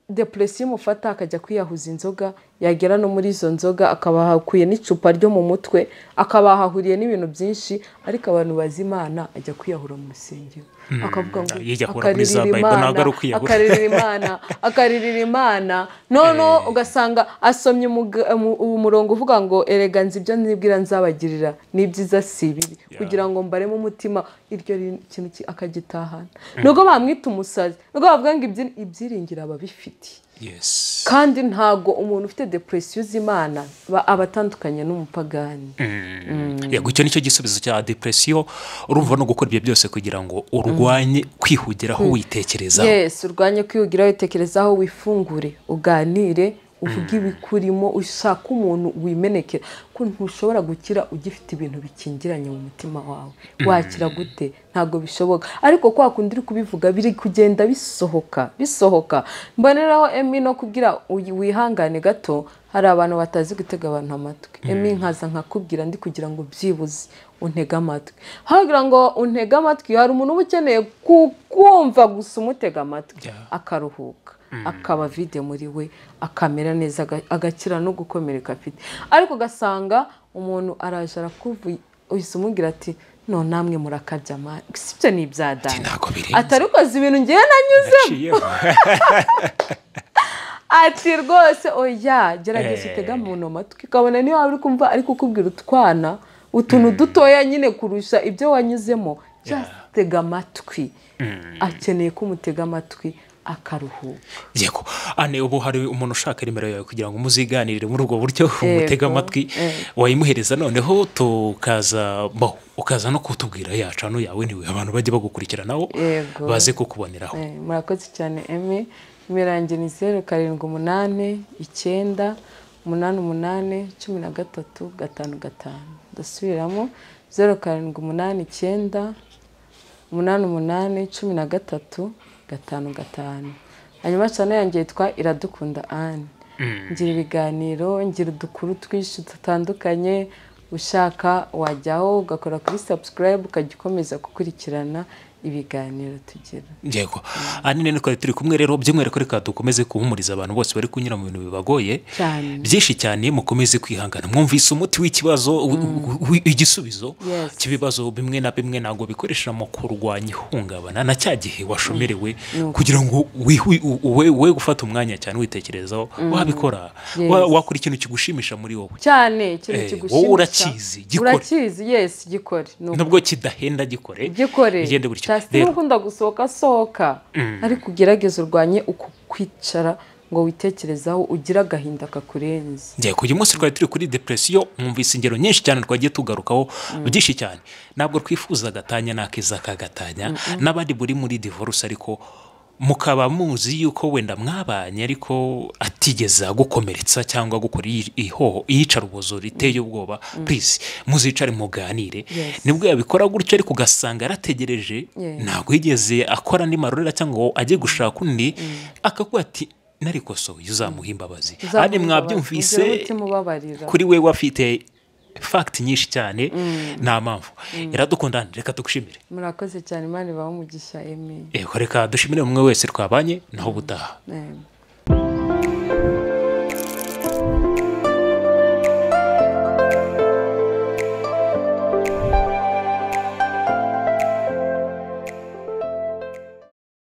deporesiyo imufata akajya kwiyahuza inzoga yagera no muri izo nzoga akaba ahakuye n'icupa ryo mu mutwe akaba ahahuriye n'ibintu byinshi ariko abantu bazi imana ajya kwiyahura mu rusengero akavuga ngo yiyahura muri za akaririra Bible, imana ntabwo ari ukwiyahura." akaririra imana akaririra imana noneho ugasanga asomye umuga- umu- uwo murongo uvuga ngo erega nzi ibyo nibwira nzabagirira n'ibyiza si bibi kugira ngo mbaremo umutima iryo ri- kintu ki- akagitahana nubwo bamwita umusazi nubwo bavuga ngo ibyi- ibyiringiro aba abifitiye yes kandi ntago umuntu ufite depression uzi imana ba- aba atandukanye n'umupagani yego icyo nicyo gisubizo cya depresiyo urumva no gukora ibyo byose kugira ngo urwanye kwihugiraho witekerezaho yes urwanye kwihugiraho witekerezaho wifungure uganire uvuge ibikurimo ushake umuntu wimenekera ko ntushobora gukira ugifite ibintu bikingiranye mu mutima wawe wakira gute ntabwo bishoboka ariko kwa kundi uri kubivuga biri kugenda bisohoka bisohoka mboneraho emi no kubwira uy- wihangane gato hari abantu batazi gutega abantu amatwi emi nkaza nkakubwira ndi kugira ngo byibuze untege amatwi hagira ngo untege amatwi hari umuntu uba ukeneye kukumva gusa umutega amatwi Yeah. akaruhuka akaba vide muri we akamera neza aga- agakira no gukomereka afite ariko ugasanga umuntu araje arakuvuye uhise umubwira ati none namwe murakabya amani si ibyo ni ibya Ati, dani ntabwo birenze atari ukoze ibintu ngewe nanyuze Ciyeho. ati rwose oya gerageza Eh. utega umuntu amatwi ukabona niyo waba uri kumva ariko ukubwira utwana utuntu dutoya nyine kurusha ibyo wanyuzemo just tega amatwi akeneye ko umutega amatwi akaruhuka yego ane ubu hari umuntu ushaka nimero yawe kugira ngo umuziganirire muri ubwo buryo umutega amatwi wayimuhereza noneho tukaza bo ukaza no kutubwira yacu hano yawe niwe abantu bajya bagukurikiranaho Yego. baze kukuboneraho Eh, murakoze cyane emi nimero yanjye ni zeru karindwi umunani icyenda umunani umunani cumi na gatatu gatanu gatanu ndasubiramo zeru karindwi umunani icyenda umunani umunani cumi na gatatu gatanu gatanu hanyuma cyane yanjye yitwa iradukunda anne ngira ibiganiro ngira udukuru twinshi dutandukanye ushaka wajyaho ugakora kuri subscribe ukajya ukomeza gukurikirana ibiganiro tugira yego anine niko turi kumwe rero by'umwihariko reka dukomeze guhumuriza abantu bose bari kunyura mu bintu bibagoye Cyane. byinshi cyane mukomeze kwihangana mwumvise umuti w'ikibazo wi- wi- igisubizo Yes. cy'ibibazo bimwe na bimwe ntabwo bikoreshwa mu kurwanya ihungabana na cya gihe washomerewe kugira ngo wihu- u- we we gufata umwanya cyane witekerezaho wabikora Yes. Wa- wakora ikintu kigushimisha muri wowe cyane ikintu Eh, kigushimisha wowe urakizi, gikore. urakizi yes gikore ni uko. nubwo kidahenda gikore gikore bigende gutyo cyasi Rero, n'ukunda gusohoka sohoka ariko ugerageze urwanye uku kwicara ngo witekerezaho ugire agahinda kakurenze Njye uyu munsi twari turi kuri depresiyo mwumvise ingero nyinshi cyane twagiye tugarukaho byinshi cyane ntabwo twifuza agatanya n'akeza k'agatanya n'abandi buri muri divorce ariko mukaba muzi yuko wenda mwabanye ariko atigeze agukomeretsa cyangwa gukora iyi- ihoho iyicarubozo riteye ubwoba please muzicare muganire Yes. nibwo yabikora gutyo ariko ugasanga yarategereje Yes. ntabwo yigeze akora andi marorera cyangwa ngo ajye gushaka undi akavuga ati narikosoye uzamuha imbabazi kandi mwabyumvise ugire umutima ubabarira kuri we wafite fagiti nyinshi cyane nta mpamvu iradukunda reka tugushimire murakoze cyane imana ibahe umugisha emi Eh, reka dushimire umwe wese twabanye naho ubutaha Amen.